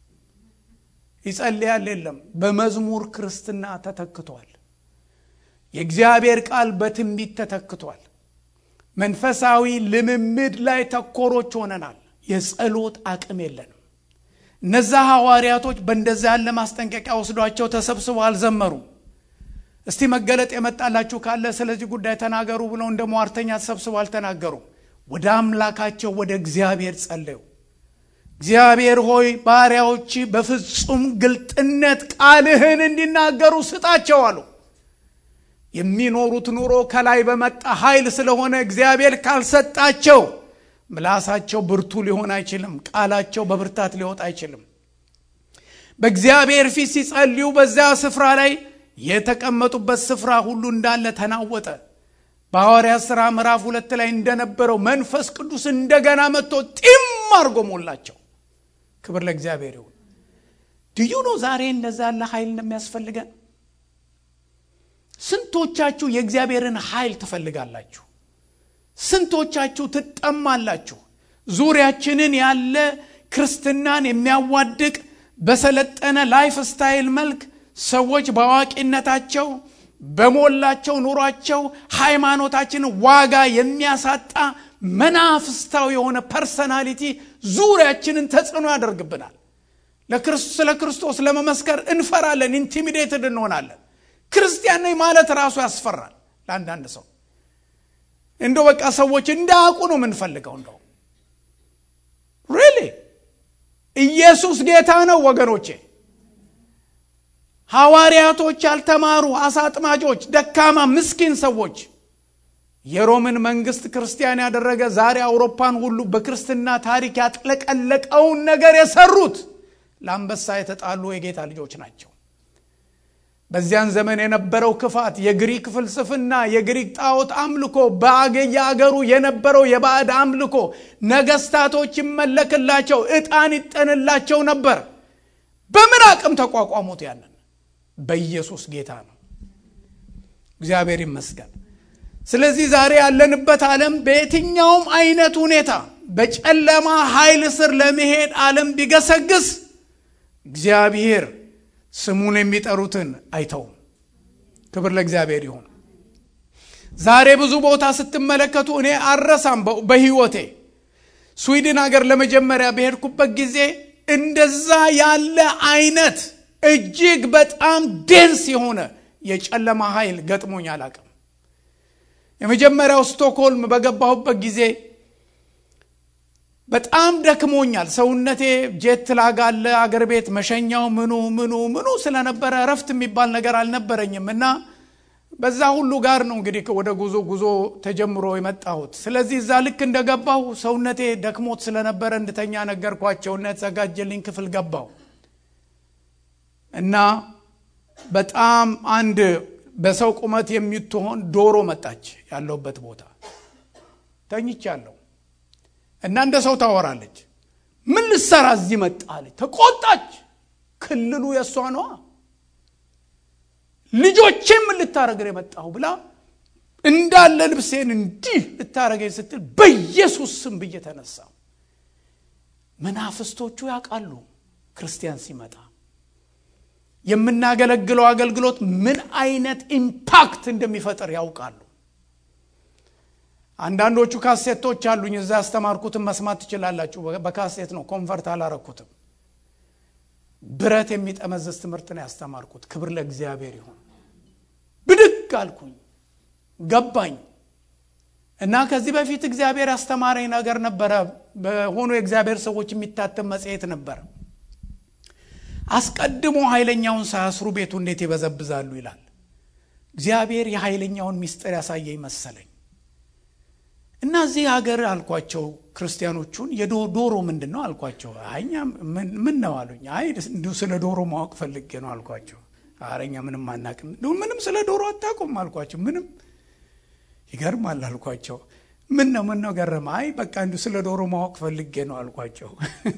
ይጸልያል። የለም በመዝሙር ክርስትና ተተክቷል። የእግዚአብሔር ቃል በትንቢት ተተክቷል። መንፈሳዊ ልምምድ ላይ ተኮሮች ሆነናል። የጸሎት አቅም የለንም። እነዛ ሐዋርያቶች በእንደዛ ያለ ማስጠንቀቂያ ወስዷቸው ተሰብስበው አልዘመሩም። እስቲ መገለጥ የመጣላችሁ ካለ ስለዚህ ጉዳይ ተናገሩ ብለው እንደ ሟርተኛ ተሰብስበው አልተናገሩም። ወደ አምላካቸው ወደ እግዚአብሔር ጸለዩ። እግዚአብሔር ሆይ ባሪያዎች በፍጹም ግልጥነት ቃልህን እንዲናገሩ ስጣቸው አሉ። የሚኖሩት ኑሮ ከላይ በመጣ ኃይል ስለሆነ እግዚአብሔር ካልሰጣቸው ምላሳቸው ብርቱ ሊሆን አይችልም። ቃላቸው በብርታት ሊወጣ አይችልም። በእግዚአብሔር ፊት ሲጸልዩ በዚያ ስፍራ ላይ የተቀመጡበት ስፍራ ሁሉ እንዳለ ተናወጠ። በሐዋርያት ሥራ ምዕራፍ ሁለት ላይ እንደነበረው መንፈስ ቅዱስ እንደገና መጥቶ ጢም አድርጎ ሞላቸው። ክብር ለእግዚአብሔር ይሁን። ድዩ ነው ዛሬ እንደዛ ያለ ኃይል እንደሚያስፈልገን። ስንቶቻችሁ የእግዚአብሔርን ኃይል ትፈልጋላችሁ? ስንቶቻችሁ ትጠማላችሁ? ዙሪያችንን ያለ ክርስትናን የሚያዋድቅ በሰለጠነ ላይፍ ስታይል መልክ ሰዎች በአዋቂነታቸው በሞላቸው ኑሯቸው ሃይማኖታችንን ዋጋ የሚያሳጣ መናፍስታዊ የሆነ ፐርሰናሊቲ ዙሪያችንን ተጽዕኖ ያደርግብናል። ስለ ክርስቶስ ለመመስከር እንፈራለን፣ ኢንቲሚዴትድ እንሆናለን። ክርስቲያን ነኝ ማለት ራሱ ያስፈራል ለአንዳንድ ሰው። እንደው በቃ ሰዎች እንዳያውቁ ነው የምንፈልገው። እንደው ሪሊ ኢየሱስ ጌታ ነው ወገኖቼ። ሐዋርያቶች ያልተማሩ አሳ አጥማጆች፣ ደካማ ምስኪን ሰዎች የሮምን መንግስት ክርስቲያን ያደረገ ዛሬ አውሮፓን ሁሉ በክርስትና ታሪክ ያጥለቀለቀውን ነገር የሰሩት ለአንበሳ የተጣሉ የጌታ ልጆች ናቸው። በዚያን ዘመን የነበረው ክፋት፣ የግሪክ ፍልስፍና፣ የግሪክ ጣዖት አምልኮ፣ በየአገሩ የነበረው የባዕድ አምልኮ፣ ነገስታቶች ይመለክላቸው፣ ዕጣን ይጠንላቸው ነበር። በምን አቅም ተቋቋሙት? ያንን በኢየሱስ ጌታ ነው። እግዚአብሔር ይመስገን። ስለዚህ ዛሬ ያለንበት ዓለም በየትኛውም አይነት ሁኔታ በጨለማ ኃይል ስር ለመሄድ ዓለም ቢገሰግስ እግዚአብሔር ስሙን የሚጠሩትን አይተውም። ክብር ለእግዚአብሔር ይሁን። ዛሬ ብዙ ቦታ ስትመለከቱ እኔ አረሳም በህይወቴ ስዊድን ሀገር ለመጀመሪያ በሄድኩበት ጊዜ እንደዛ ያለ አይነት እጅግ በጣም ዴንስ የሆነ የጨለማ ኃይል ገጥሞኝ አላቅም። የመጀመሪያው ስቶክሆልም በገባሁበት ጊዜ በጣም ደክሞኛል። ሰውነቴ ጄት ላግ አለ አገር ቤት መሸኛው ምኑ ምኑ ምኑ ስለነበረ እረፍት የሚባል ነገር አልነበረኝም እና በዛ ሁሉ ጋር ነው እንግዲህ ወደ ጉዞ ጉዞ ተጀምሮ የመጣሁት። ስለዚህ እዛ ልክ እንደገባሁ ሰውነቴ ደክሞት ስለነበረ እንድተኛ ነገርኳቸው እና የተዘጋጀልኝ ክፍል ገባሁ እና በጣም አንድ በሰው ቁመት የምትሆን ዶሮ መጣች ያለሁበት ቦታ ተኝቻለሁ እና እንደ ሰው ታወራለች። ምን ልሰራ እዚህ መጣለች? ተቆጣች። ክልሉ የእሷ ነዋ። ልጆቼም ምን ልታረግር የመጣሁ ብላ እንዳለ ልብሴን እንዲህ ልታረገኝ ስትል በኢየሱስ ስም ብዬ ተነሳሁ። መናፍስቶቹ ያውቃሉ ክርስቲያን ሲመጣ የምናገለግለው አገልግሎት ምን አይነት ኢምፓክት እንደሚፈጥር ያውቃሉ። አንዳንዶቹ ካሴቶች አሉኝ እዛ ያስተማርኩትን መስማት ትችላላችሁ። በካሴት ነው፣ ኮንቨርት አላረኩትም። ብረት የሚጠመዘዝ ትምህርት ነው ያስተማርኩት። ክብር ለእግዚአብሔር ይሁን። ብድግ አልኩኝ፣ ገባኝ እና ከዚህ በፊት እግዚአብሔር ያስተማረኝ ነገር ነበረ። በሆኑ የእግዚአብሔር ሰዎች የሚታተም መጽሔት ነበር። አስቀድሞ ኃይለኛውን ሳያስሩ ቤቱ እንዴት ይበዘብዛሉ ይላል። እግዚአብሔር የኃይለኛውን ምስጢር ያሳየኝ መሰለኝ እና እዚህ ሀገር አልኳቸው ክርስቲያኖቹን የዶሮ ምንድን ነው አልኳቸው። አኛ ምን ነው አሉኝ። አይ እንዲሁ ስለ ዶሮ ማወቅ ፈልጌ ነው አልኳቸው። አረኛ ምንም አናቅም፣ እንዲሁ ምንም ስለ ዶሮ አታውቁም አልኳቸው። ምንም ይገርማል አልኳቸው። ምን ነው ምን ነው ገረመ? አይ በቃ እንዲሁ ስለ ዶሮ ማወቅ ፈልጌ ነው አልኳቸው።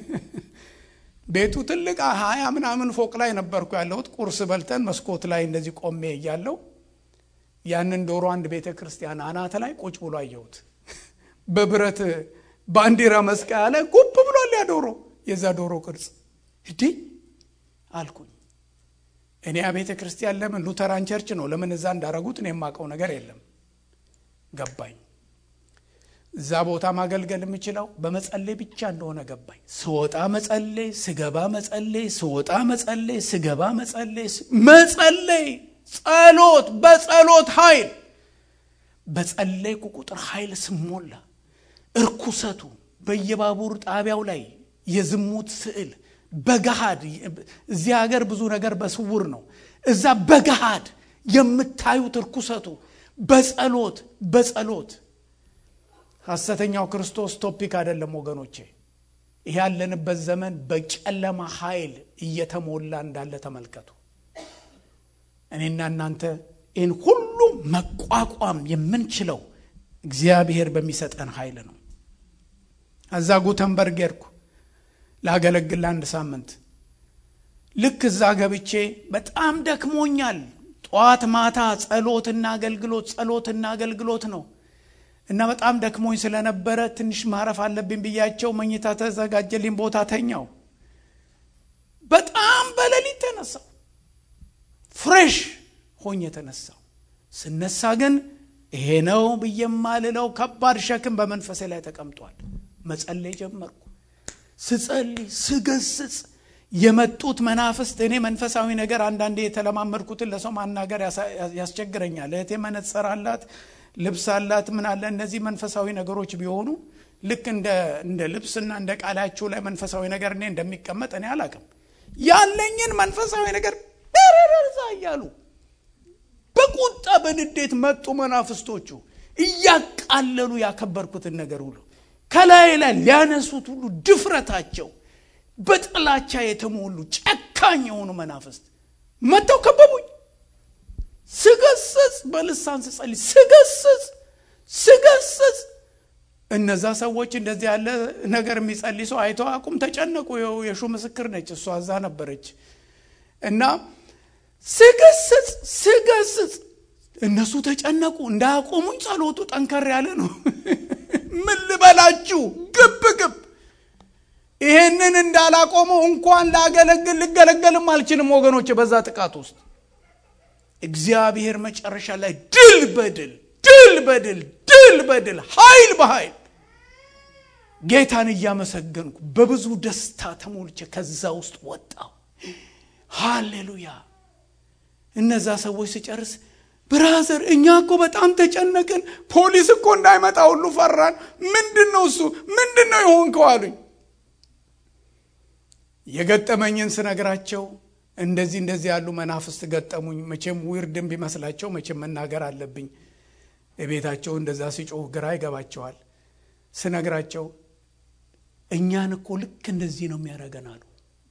ቤቱ ትልቅ ሀያ ምናምን ፎቅ ላይ ነበርኩ ያለሁት። ቁርስ በልተን መስኮት ላይ እንደዚህ ቆሜ እያለው ያንን ዶሮ አንድ ቤተ ክርስቲያን አናተ ላይ ቁጭ ብሎ አየሁት። በብረት ባንዲራ መስቀያ ላይ ጉብ ብሏል ያ ዶሮ፣ የዛ ዶሮ ቅርጽ እንዲህ አልኩኝ። እኔ ያ ቤተ ክርስቲያን ለምን ሉተራን ቸርች ነው ለምን እዛ እንዳረጉት እኔ የማውቀው ነገር የለም። ገባኝ። እዛ ቦታ ማገልገል የምችለው በመጸለይ ብቻ እንደሆነ ገባኝ። ስወጣ መጸለይ፣ ስገባ መጸለይ፣ ስወጣ መጸለይ፣ ስገባ መጸለይ፣ መጸለይ፣ ጸሎት፣ በጸሎት ኃይል በጸለይኩ ቁጥር ኃይል ስሞላ እርኩሰቱ በየባቡር ጣቢያው ላይ የዝሙት ስዕል በገሃድ እዚህ ሀገር ብዙ ነገር በስውር ነው። እዛ በገሃድ የምታዩት እርኩሰቱ በጸሎት በጸሎት ሐሰተኛው ክርስቶስ ቶፒክ አይደለም ወገኖቼ። ይህ ያለንበት ዘመን በጨለማ ኃይል እየተሞላ እንዳለ ተመልከቱ። እኔና እናንተ ይህን ሁሉ መቋቋም የምንችለው እግዚአብሔር በሚሰጠን ኃይል ነው። እዛ ጉተንበርግ ሄድኩ ላገለግል ለአንድ ሳምንት። ልክ እዛ ገብቼ በጣም ደክሞኛል። ጠዋት ማታ ጸሎትና አገልግሎት ጸሎትና አገልግሎት ነው እና በጣም ደክሞኝ ስለነበረ ትንሽ ማረፍ አለብኝ ብያቸው መኝታ ተዘጋጀልኝ ቦታ ተኛው። በጣም በሌሊት ተነሳው ፍሬሽ ሆኝ የተነሳው ስነሳ ግን ይሄ ነው ብዬ የማልለው ከባድ ሸክም በመንፈሴ ላይ ተቀምጧል። መጸለይ ጀመርኩ። ስጸልይ ስገስጽ የመጡት መናፍስት እኔ መንፈሳዊ ነገር አንዳንዴ የተለማመድኩትን ለሰው ማናገር ያስቸግረኛል። እህቴ መነጽር አላት፣ ልብስ አላት፣ ምን አለ። እነዚህ መንፈሳዊ ነገሮች ቢሆኑ ልክ እንደ ልብስና እንደ ቃላችሁ ላይ መንፈሳዊ ነገር እኔ እንደሚቀመጥ እኔ አላቅም። ያለኝን መንፈሳዊ ነገር ረረዛ እያሉ በቁጣ በንዴት መጡ መናፍስቶቹ እያቃለሉ ያከበርኩትን ነገር ሁሉ ከላይ ላይ ሊያነሱት ሁሉ ድፍረታቸው በጥላቻ የተሞሉ ጨካኝ የሆኑ መናፍስት መጥተው ከበቡኝ። ስገስጽ በልሳን ስጸልይ ስገስጽ ስገስጽ እነዛ ሰዎች እንደዚህ ያለ ነገር የሚጸልይ ሰው አይተው አቁም ተጨነቁ። የሹ ምስክር ነች እሷ እዛ ነበረች እና ስገስጽ ስገስጽ እነሱ ተጨነቁ። እንዳያቆሙኝ ጸሎቱ ጠንከር ያለ ነው። ምን ልበላችሁ ግብ ግብ ይሄንን እንዳላቆመው እንኳን ላገለግል ልገለገልም አልችልም ወገኖች። በዛ ጥቃት ውስጥ እግዚአብሔር መጨረሻ ላይ ድል በድል ድል በድል ድል በድል ኃይል በኃይል ጌታን እያመሰገንኩ በብዙ ደስታ ተሞልቼ ከዛ ውስጥ ወጣው። ሃሌሉያ። እነዛ ሰዎች ስጨርስ ብራዘር እኛ እኮ በጣም ተጨነቅን፣ ፖሊስ እኮ እንዳይመጣ ሁሉ ፈራን። ምንድን ነው እሱ ምንድን ነው የሆንከው አሉኝ። የገጠመኝን ስነግራቸው እንደዚህ እንደዚህ ያሉ መናፍስት ገጠሙኝ። መቼም ዊርድም ቢመስላቸው መቼም መናገር አለብኝ። የቤታቸው እንደዛ ሲጮህ ግራ ይገባቸዋል። ስነግራቸው እኛን እኮ ልክ እንደዚህ ነው የሚያደርገን አሉ።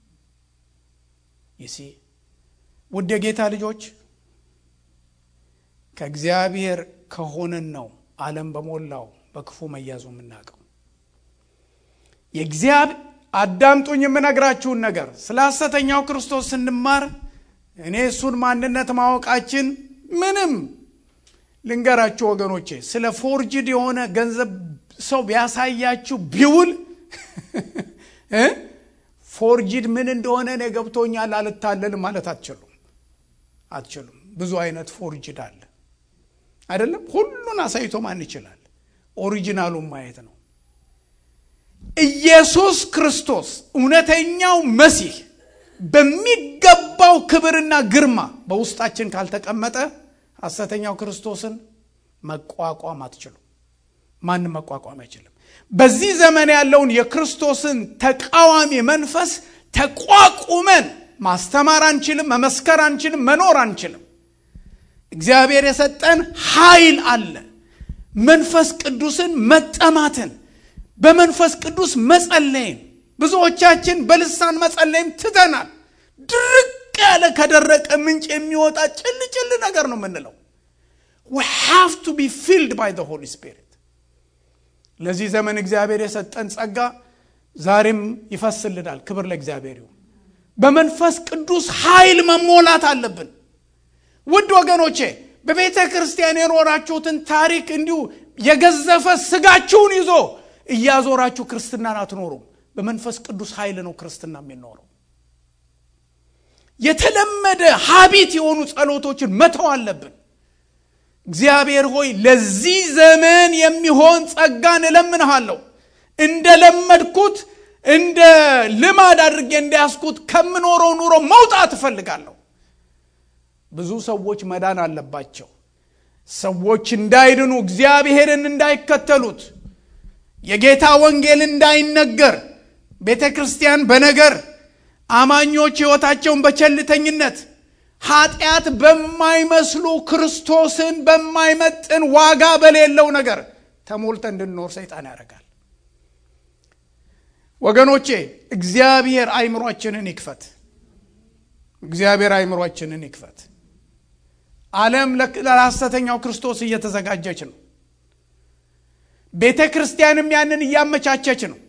ይሲ ውድ የጌታ ልጆች ከእግዚአብሔር ከሆነን ነው ዓለም በሞላው በክፉ መያዙ የምናውቀው። የእግዚአብሔር አዳምጡኝ፣ የምነግራችሁን ነገር ስለ ሐሰተኛው ክርስቶስ ስንማር እኔ እሱን ማንነት ማወቃችን ምንም ልንገራችሁ ወገኖቼ፣ ስለ ፎርጅድ የሆነ ገንዘብ ሰው ቢያሳያችሁ ቢውል ፎርጅድ ምን እንደሆነ እኔ ገብቶኛል አልታለልም ማለት አትችሉም አትችሉም። ብዙ አይነት ፎርጅድ አለ አይደለም። ሁሉን አሳይቶ ማን ይችላል? ኦሪጂናሉን ማየት ነው። ኢየሱስ ክርስቶስ እውነተኛው መሲህ በሚገባው ክብርና ግርማ በውስጣችን ካልተቀመጠ ሐሰተኛው ክርስቶስን መቋቋም አትችሉም። ማንም መቋቋም አይችልም። በዚህ ዘመን ያለውን የክርስቶስን ተቃዋሚ መንፈስ ተቋቁመን ማስተማር አንችልም፣ መመስከር አንችልም፣ መኖር አንችልም። እግዚአብሔር የሰጠን ኃይል አለ። መንፈስ ቅዱስን መጠማትን፣ በመንፈስ ቅዱስ መጸለይን ብዙዎቻችን በልሳን መጸለይም ትተናል። ድርቅ ያለ ከደረቀ ምንጭ የሚወጣ ጭል ጭል ነገር ነው የምንለው። we have to be filled by the Holy Spirit ለዚህ ዘመን እግዚአብሔር የሰጠን ጸጋ ዛሬም ይፈስልናል። ክብር ለእግዚአብሔር ይሁን። በመንፈስ ቅዱስ ኃይል መሞላት አለብን። ውድ ወገኖቼ በቤተ ክርስቲያን የኖራችሁትን ታሪክ እንዲሁ የገዘፈ ስጋችሁን ይዞ እያዞራችሁ ክርስትናን አትኖሩም። በመንፈስ ቅዱስ ኃይል ነው ክርስትና የሚኖረው። የተለመደ ሀቢት የሆኑ ጸሎቶችን መተው አለብን። እግዚአብሔር ሆይ ለዚህ ዘመን የሚሆን ጸጋን እለምንሃለሁ። እንደ ለመድኩት እንደ ልማድ አድርጌ እንዳያስኩት ከምኖረው ኑሮ መውጣት እፈልጋለሁ። ብዙ ሰዎች መዳን አለባቸው። ሰዎች እንዳይድኑ፣ እግዚአብሔርን እንዳይከተሉት፣ የጌታ ወንጌል እንዳይነገር፣ ቤተ ክርስቲያን በነገር አማኞች ሕይወታቸውን በቸልተኝነት ኃጢአት በማይመስሉ ክርስቶስን በማይመጥን ዋጋ በሌለው ነገር ተሞልተ እንድንኖር ሰይጣን ያደርጋል። ወገኖቼ እግዚአብሔር አይምሯችንን ይክፈት። እግዚአብሔር አይምሯችንን ይክፈት። ዓለም ለሐሰተኛው ክርስቶስ እየተዘጋጀች ነው። ቤተ ክርስቲያንም ያንን እያመቻቸች ነው።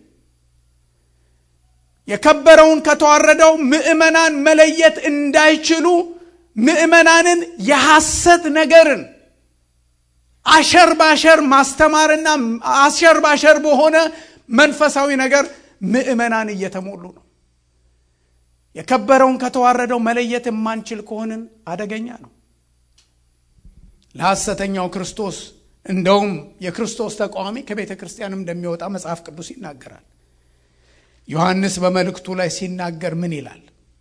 የከበረውን ከተዋረደው ምዕመናን መለየት እንዳይችሉ ምዕመናንን የሐሰት ነገርን አሸር ባሸር ማስተማርና አሸር ባሸር በሆነ መንፈሳዊ ነገር ምዕመናን እየተሞሉ ነው። የከበረውን ከተዋረደው መለየት የማንችል ከሆንን አደገኛ ነው። ለሐሰተኛው ክርስቶስ እንደውም የክርስቶስ ተቃዋሚ ከቤተ ክርስቲያንም እንደሚወጣ መጽሐፍ ቅዱስ ይናገራል። ዮሐንስ በመልእክቱ ላይ ሲናገር ምን ይላል?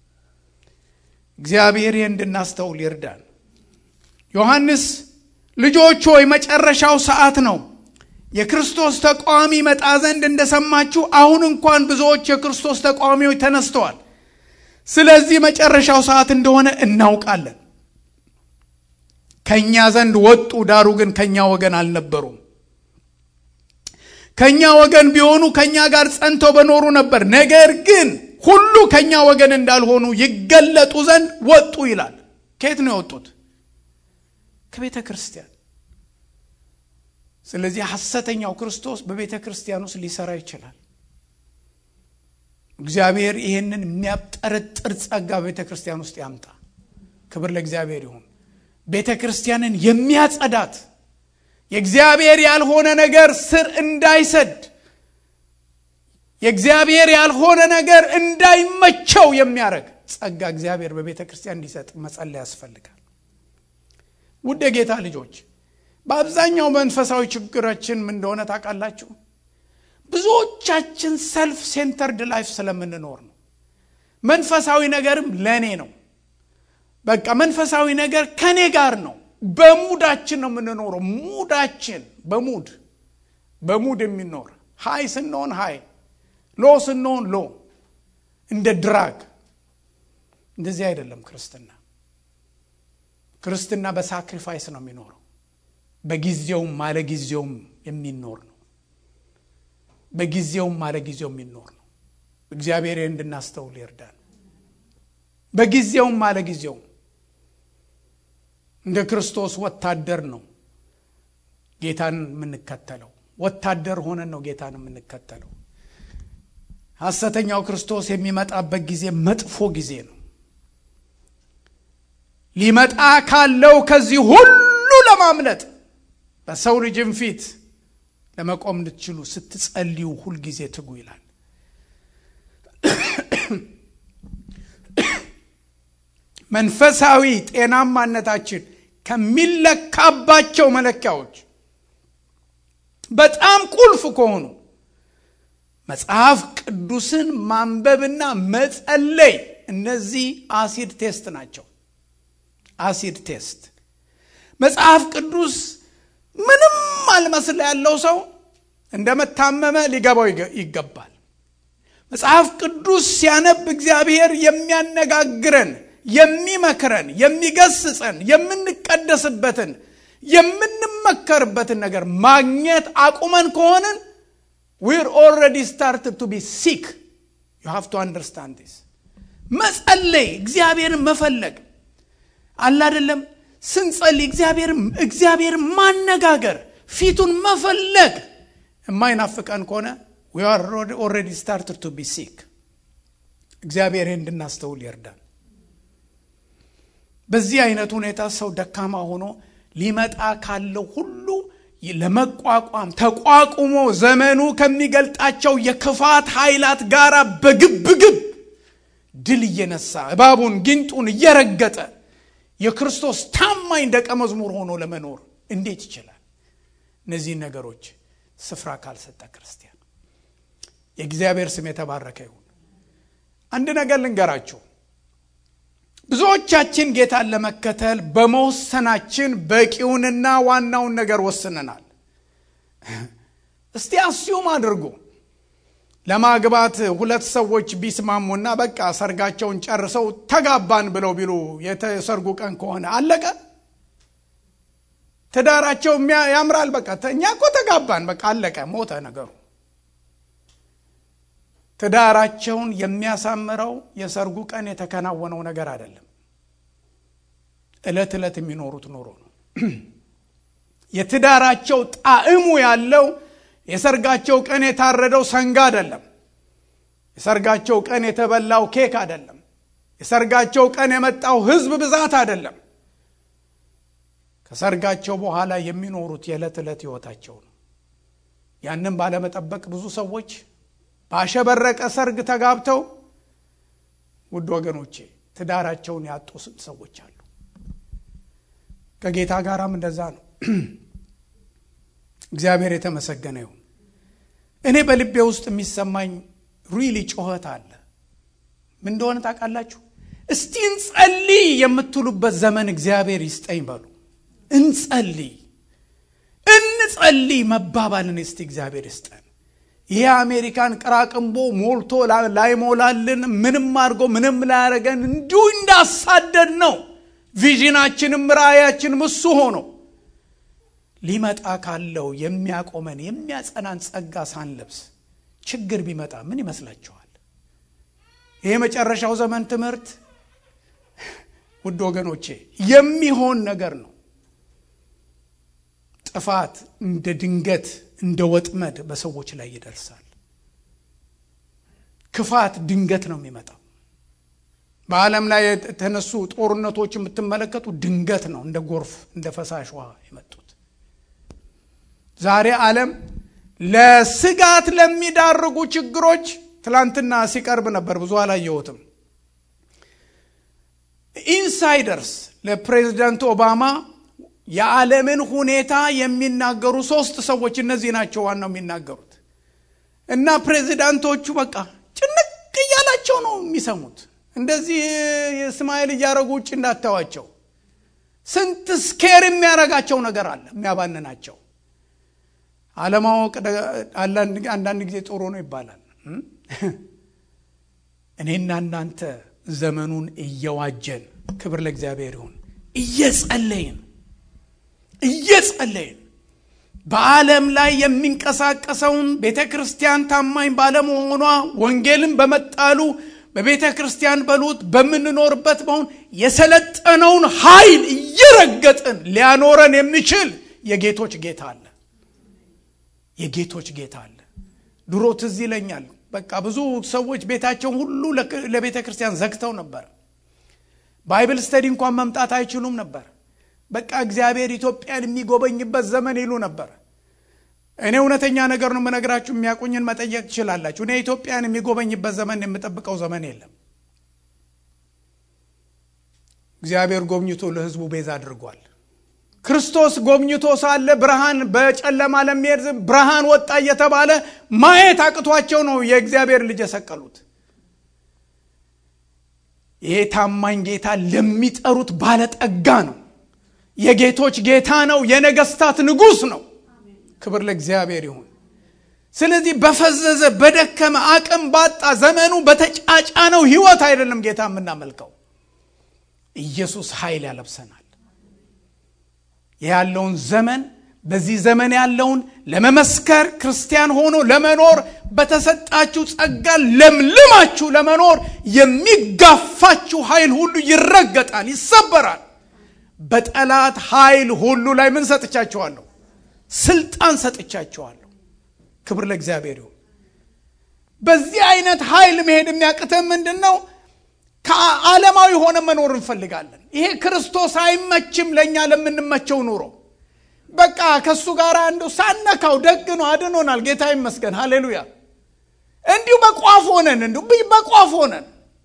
እግዚአብሔር ይህ እንድናስተውል ይርዳን። ዮሐንስ ልጆች ሆይ መጨረሻው ሰዓት ነው፣ የክርስቶስ ተቃዋሚ መጣ ዘንድ እንደሰማችሁ አሁን እንኳን ብዙዎች የክርስቶስ ተቃዋሚዎች ተነስተዋል። ስለዚህ መጨረሻው ሰዓት እንደሆነ እናውቃለን። ከእኛ ዘንድ ወጡ፣ ዳሩ ግን ከእኛ ወገን አልነበሩም። ከእኛ ወገን ቢሆኑ ከእኛ ጋር ጸንተው በኖሩ ነበር። ነገር ግን ሁሉ ከእኛ ወገን እንዳልሆኑ ይገለጡ ዘንድ ወጡ ይላል። ከየት ነው የወጡት? ከቤተ ክርስቲያን። ስለዚህ ሐሰተኛው ክርስቶስ በቤተ ክርስቲያን ውስጥ ሊሰራ ይችላል። እግዚአብሔር ይህንን የሚያጠረጥር ጸጋ በቤተ ክርስቲያን ውስጥ ያምጣ። ክብር ለእግዚአብሔር ይሁን። ቤተ ክርስቲያንን የሚያጸዳት የእግዚአብሔር ያልሆነ ነገር ስር እንዳይሰድ የእግዚአብሔር ያልሆነ ነገር እንዳይመቸው የሚያደርግ ጸጋ እግዚአብሔር በቤተ ክርስቲያን እንዲሰጥ መጸለይ ያስፈልጋል። ውድ የጌታ ልጆች በአብዛኛው መንፈሳዊ ችግራችን ምን እንደሆነ ታውቃላችሁ? ብዙዎቻችን ሰልፍ ሴንተርድ ላይፍ ስለምንኖር ነው። መንፈሳዊ ነገርም ለእኔ ነው። በቃ መንፈሳዊ ነገር ከኔ ጋር ነው። በሙዳችን ነው የምንኖረው። ሙዳችን በሙድ በሙድ የሚኖር ሀይ ስንሆን ሀይ፣ ሎ ስንሆን ሎ፣ እንደ ድራግ። እንደዚህ አይደለም ክርስትና። ክርስትና በሳክሪፋይስ ነው የሚኖረው። በጊዜውም ማለ ጊዜውም የሚኖር ነው። በጊዜውም ማለ ጊዜው የሚኖር ነው። እግዚአብሔር እንድናስተውል ይርዳል። በጊዜውም ማለ ጊዜውም እንደ ክርስቶስ ወታደር ነው ጌታን የምንከተለው። ወታደር ሆነን ነው ጌታን የምንከተለው። ሐሰተኛው ክርስቶስ የሚመጣበት ጊዜ መጥፎ ጊዜ ነው። ሊመጣ ካለው ከዚህ ሁሉ ለማምለጥ በሰው ልጅም ፊት ለመቆም እንድትችሉ ስትጸልዩ ሁልጊዜ ትጉ ይላል። መንፈሳዊ ጤናማነታችን ከሚለካባቸው መለኪያዎች በጣም ቁልፍ ከሆኑ መጽሐፍ ቅዱስን ማንበብና መጸለይ እነዚህ አሲድ ቴስት ናቸው። አሲድ ቴስት መጽሐፍ ቅዱስ ምንም አልመስል ያለው ሰው እንደመታመመ ሊገባው ይገባል። መጽሐፍ ቅዱስ ሲያነብ እግዚአብሔር የሚያነጋግረን፣ የሚመክረን፣ የሚገስጸን፣ የምንቀደስበትን፣ የምንመከርበትን ነገር ማግኘት አቁመን ከሆንን ዊር ኦልሬዲ ስታርትድ ቱ ቢ ሲክ ዩ ሃቭ ቱ አንደርስታንድ ዲስ። መጸለይ፣ እግዚአብሔርን መፈለግ አለ አይደለም። ስንጸልይ እግዚአብሔር ማነጋገር፣ ፊቱን መፈለግ የማይናፍቀን ከሆነ ዊ አር ኦልሬዲ ስታርትድ ቱ ቢ ሲክ። እግዚአብሔር እንድናስተውል ይርዳል። በዚህ አይነት ሁኔታ ሰው ደካማ ሆኖ ሊመጣ ካለው ሁሉ ለመቋቋም ተቋቁሞ ዘመኑ ከሚገልጣቸው የክፋት ኃይላት ጋር በግብግብ ድል እየነሳ እባቡን ጊንጡን እየረገጠ የክርስቶስ ታማኝ ደቀ መዝሙር ሆኖ ለመኖር እንዴት ይችላል? እነዚህን ነገሮች ስፍራ ካልሰጠ ክርስቲያን የእግዚአብሔር ስም የተባረከ ይሁን። አንድ ነገር ልንገራችሁ። ብዙዎቻችን ጌታን ለመከተል በመወሰናችን በቂውንና ዋናውን ነገር ወስነናል። እስቲ አስዩም አድርጉ ለማግባት ሁለት ሰዎች ቢስማሙና በቃ ሰርጋቸውን ጨርሰው ተጋባን ብለው ቢሉ የሰርጉ ቀን ከሆነ አለቀ። ትዳራቸው ያምራል። በቃ እኛ እኮ ተጋባን፣ በቃ አለቀ፣ ሞተ ነገሩ። ትዳራቸውን የሚያሳምረው የሰርጉ ቀን የተከናወነው ነገር አይደለም፣ ዕለት ዕለት የሚኖሩት ኑሮ ነው። የትዳራቸው ጣዕሙ ያለው የሰርጋቸው ቀን የታረደው ሰንጋ አይደለም። የሰርጋቸው ቀን የተበላው ኬክ አይደለም። የሰርጋቸው ቀን የመጣው ሕዝብ ብዛት አይደለም። ከሰርጋቸው በኋላ የሚኖሩት የዕለት ዕለት ሕይወታቸው ነው። ያንም ባለመጠበቅ ብዙ ሰዎች ባሸበረቀ ሰርግ ተጋብተው ውድ ወገኖቼ ትዳራቸውን ያጡ ሰዎች አሉ። ከጌታ ጋራም እንደዛ ነው። እግዚአብሔር የተመሰገነ ይሁን። እኔ በልቤ ውስጥ የሚሰማኝ ሪሊ ጩኸት አለ። ምን እንደሆነ ታውቃላችሁ? እስቲ እንጸልይ የምትሉበት ዘመን እግዚአብሔር ይስጠኝ በሉ። እንጸልይ እንጸልይ መባባልን እስቲ እግዚአብሔር ይስጠን። ይሄ አሜሪካን ቅራቅንቦ ሞልቶ ላይሞላልን ምንም አድርጎ ምንም ላያደረገን እንዲሁ እንዳሳደድ ነው። ቪዥናችንም ራእያችንም እሱ ሆኖ ሊመጣ ካለው የሚያቆመን የሚያጸናን ጸጋ ሳንለብስ ችግር ቢመጣ ምን ይመስላችኋል? ይሄ የመጨረሻው ዘመን ትምህርት ውድ ወገኖቼ የሚሆን ነገር ነው። ጥፋት እንደ ድንገት እንደ ወጥመድ በሰዎች ላይ ይደርሳል። ክፋት ድንገት ነው የሚመጣው። በዓለም ላይ የተነሱ ጦርነቶች የምትመለከቱ ድንገት ነው፣ እንደ ጎርፍ እንደ ፈሳሽ ውሃ የመጡት። ዛሬ ዓለም ለስጋት ለሚዳርጉ ችግሮች ትላንትና ሲቀርብ ነበር፣ ብዙ አላየሁትም። ኢንሳይደርስ ለፕሬዚዳንት ኦባማ የዓለምን ሁኔታ የሚናገሩ ሶስት ሰዎች እነዚህ ናቸው ዋናው የሚናገሩት እና ፕሬዚዳንቶቹ በቃ ጭንቅ እያላቸው ነው የሚሰሙት። እንደዚህ እስማኤል እያደረጉ ውጭ እንዳታዋቸው ስንት ስኬር የሚያረጋቸው ነገር አለ የሚያባንናቸው። አለማወቅ አንዳንድ ጊዜ ጥሩ ነው ይባላል። እኔና እናንተ ዘመኑን እየዋጀን ክብር ለእግዚአብሔር ይሁን እየጸለይን እየጸለይን በዓለም ላይ የሚንቀሳቀሰውን ቤተ ክርስቲያን ታማኝ ባለመሆኗ ወንጌልን በመጣሉ በቤተ ክርስቲያን በሉት በምንኖርበት በሆን የሰለጠነውን ኃይል እየረገጥን ሊያኖረን የሚችል የጌቶች ጌታ አለ። የጌቶች ጌታ አለ። ድሮ ትዝ ይለኛል። በቃ ብዙ ሰዎች ቤታቸውን ሁሉ ለቤተ ክርስቲያን ዘግተው ነበር። ባይብል ስተዲ እንኳን መምጣት አይችሉም ነበር። በቃ እግዚአብሔር ኢትዮጵያን የሚጎበኝበት ዘመን ይሉ ነበር። እኔ እውነተኛ ነገር ነው የምነግራችሁ። የሚያውቁኝን መጠየቅ ትችላላችሁ። እኔ ኢትዮጵያን የሚጎበኝበት ዘመን የምጠብቀው ዘመን የለም። እግዚአብሔር ጎብኝቶ ለሕዝቡ ቤዛ አድርጓል። ክርስቶስ ጎብኝቶ ሳለ ብርሃን በጨለማ ለሚሄድ ብርሃን ወጣ እየተባለ ማየት አቅቷቸው ነው የእግዚአብሔር ልጅ የሰቀሉት። ይሄ ታማኝ ጌታ ለሚጠሩት ባለጠጋ ነው። የጌቶች ጌታ ነው። የነገስታት ንጉሥ ነው። ክብር ለእግዚአብሔር ይሁን። ስለዚህ በፈዘዘ በደከመ አቅም ባጣ ዘመኑ በተጫጫነው ህይወት አይደለም ጌታ የምናመልከው። ኢየሱስ ኃይል ያለብሰናል። ያለውን ዘመን በዚህ ዘመን ያለውን ለመመስከር ክርስቲያን ሆኖ ለመኖር በተሰጣችሁ ጸጋ ለምልማችሁ ለመኖር የሚጋፋችሁ ኃይል ሁሉ ይረገጣል፣ ይሰበራል። በጠላት ኃይል ሁሉ ላይ ምን ሰጥቻችኋለሁ? ስልጣን ሰጥቻችኋለሁ። ክብር ለእግዚአብሔር ይሁን። በዚህ አይነት ኃይል መሄድ የሚያቅተን ምንድን ነው? ከዓለማዊ ሆነ መኖር እንፈልጋለን። ይሄ ክርስቶስ አይመችም ለእኛ ለምንመቸው ኑሮ። በቃ ከእሱ ጋር አንዱ ሳነካው ደግ ነው፣ አድኖናል። ጌታ ይመስገን፣ ሃሌሉያ። እንዲሁ በቋፍ ሆነን እንዲሁ በቋፍ ሆነን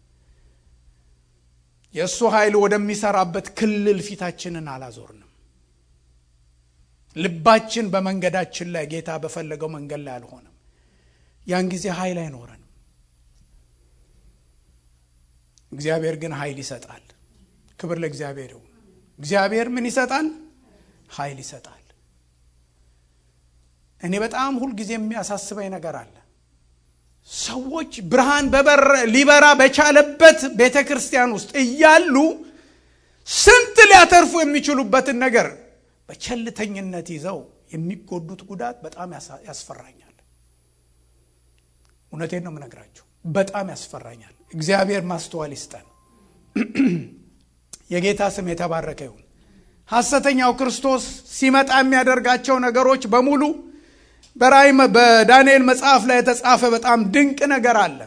የእሱ ኃይል ወደሚሰራበት ክልል ፊታችንን አላዞርንም። ልባችን በመንገዳችን ላይ ጌታ በፈለገው መንገድ ላይ አልሆነም። ያን ጊዜ ኃይል አይኖረንም። እግዚአብሔር ግን ኃይል ይሰጣል። ክብር ለእግዚአብሔር ይሁን። እግዚአብሔር ምን ይሰጣል? ኃይል ይሰጣል። እኔ በጣም ሁልጊዜ የሚያሳስበኝ ነገር አለ። ሰዎች ብርሃን በበር ሊበራ በቻለበት ቤተ ክርስቲያን ውስጥ እያሉ ስንት ሊያተርፉ የሚችሉበትን ነገር በቸልተኝነት ይዘው የሚጎዱት ጉዳት በጣም ያስፈራኛል። እውነቴን ነው የምነግራችሁ፣ በጣም ያስፈራኛል። እግዚአብሔር ማስተዋል ይስጠን። የጌታ ስም የተባረከ ይሁን። ሐሰተኛው ክርስቶስ ሲመጣ የሚያደርጋቸው ነገሮች በሙሉ በራእይ በዳንኤል መጽሐፍ ላይ የተጻፈ በጣም ድንቅ ነገር አለ።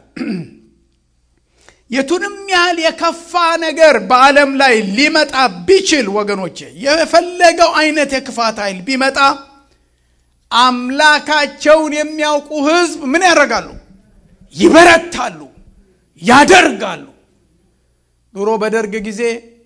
የቱንም ያህል የከፋ ነገር በዓለም ላይ ሊመጣ ቢችል ወገኖቼ፣ የፈለገው አይነት የክፋት ኃይል ቢመጣ አምላካቸውን የሚያውቁ ሕዝብ ምን ያደርጋሉ? ይበረታሉ፣ ያደርጋሉ። ድሮ በደርግ ጊዜ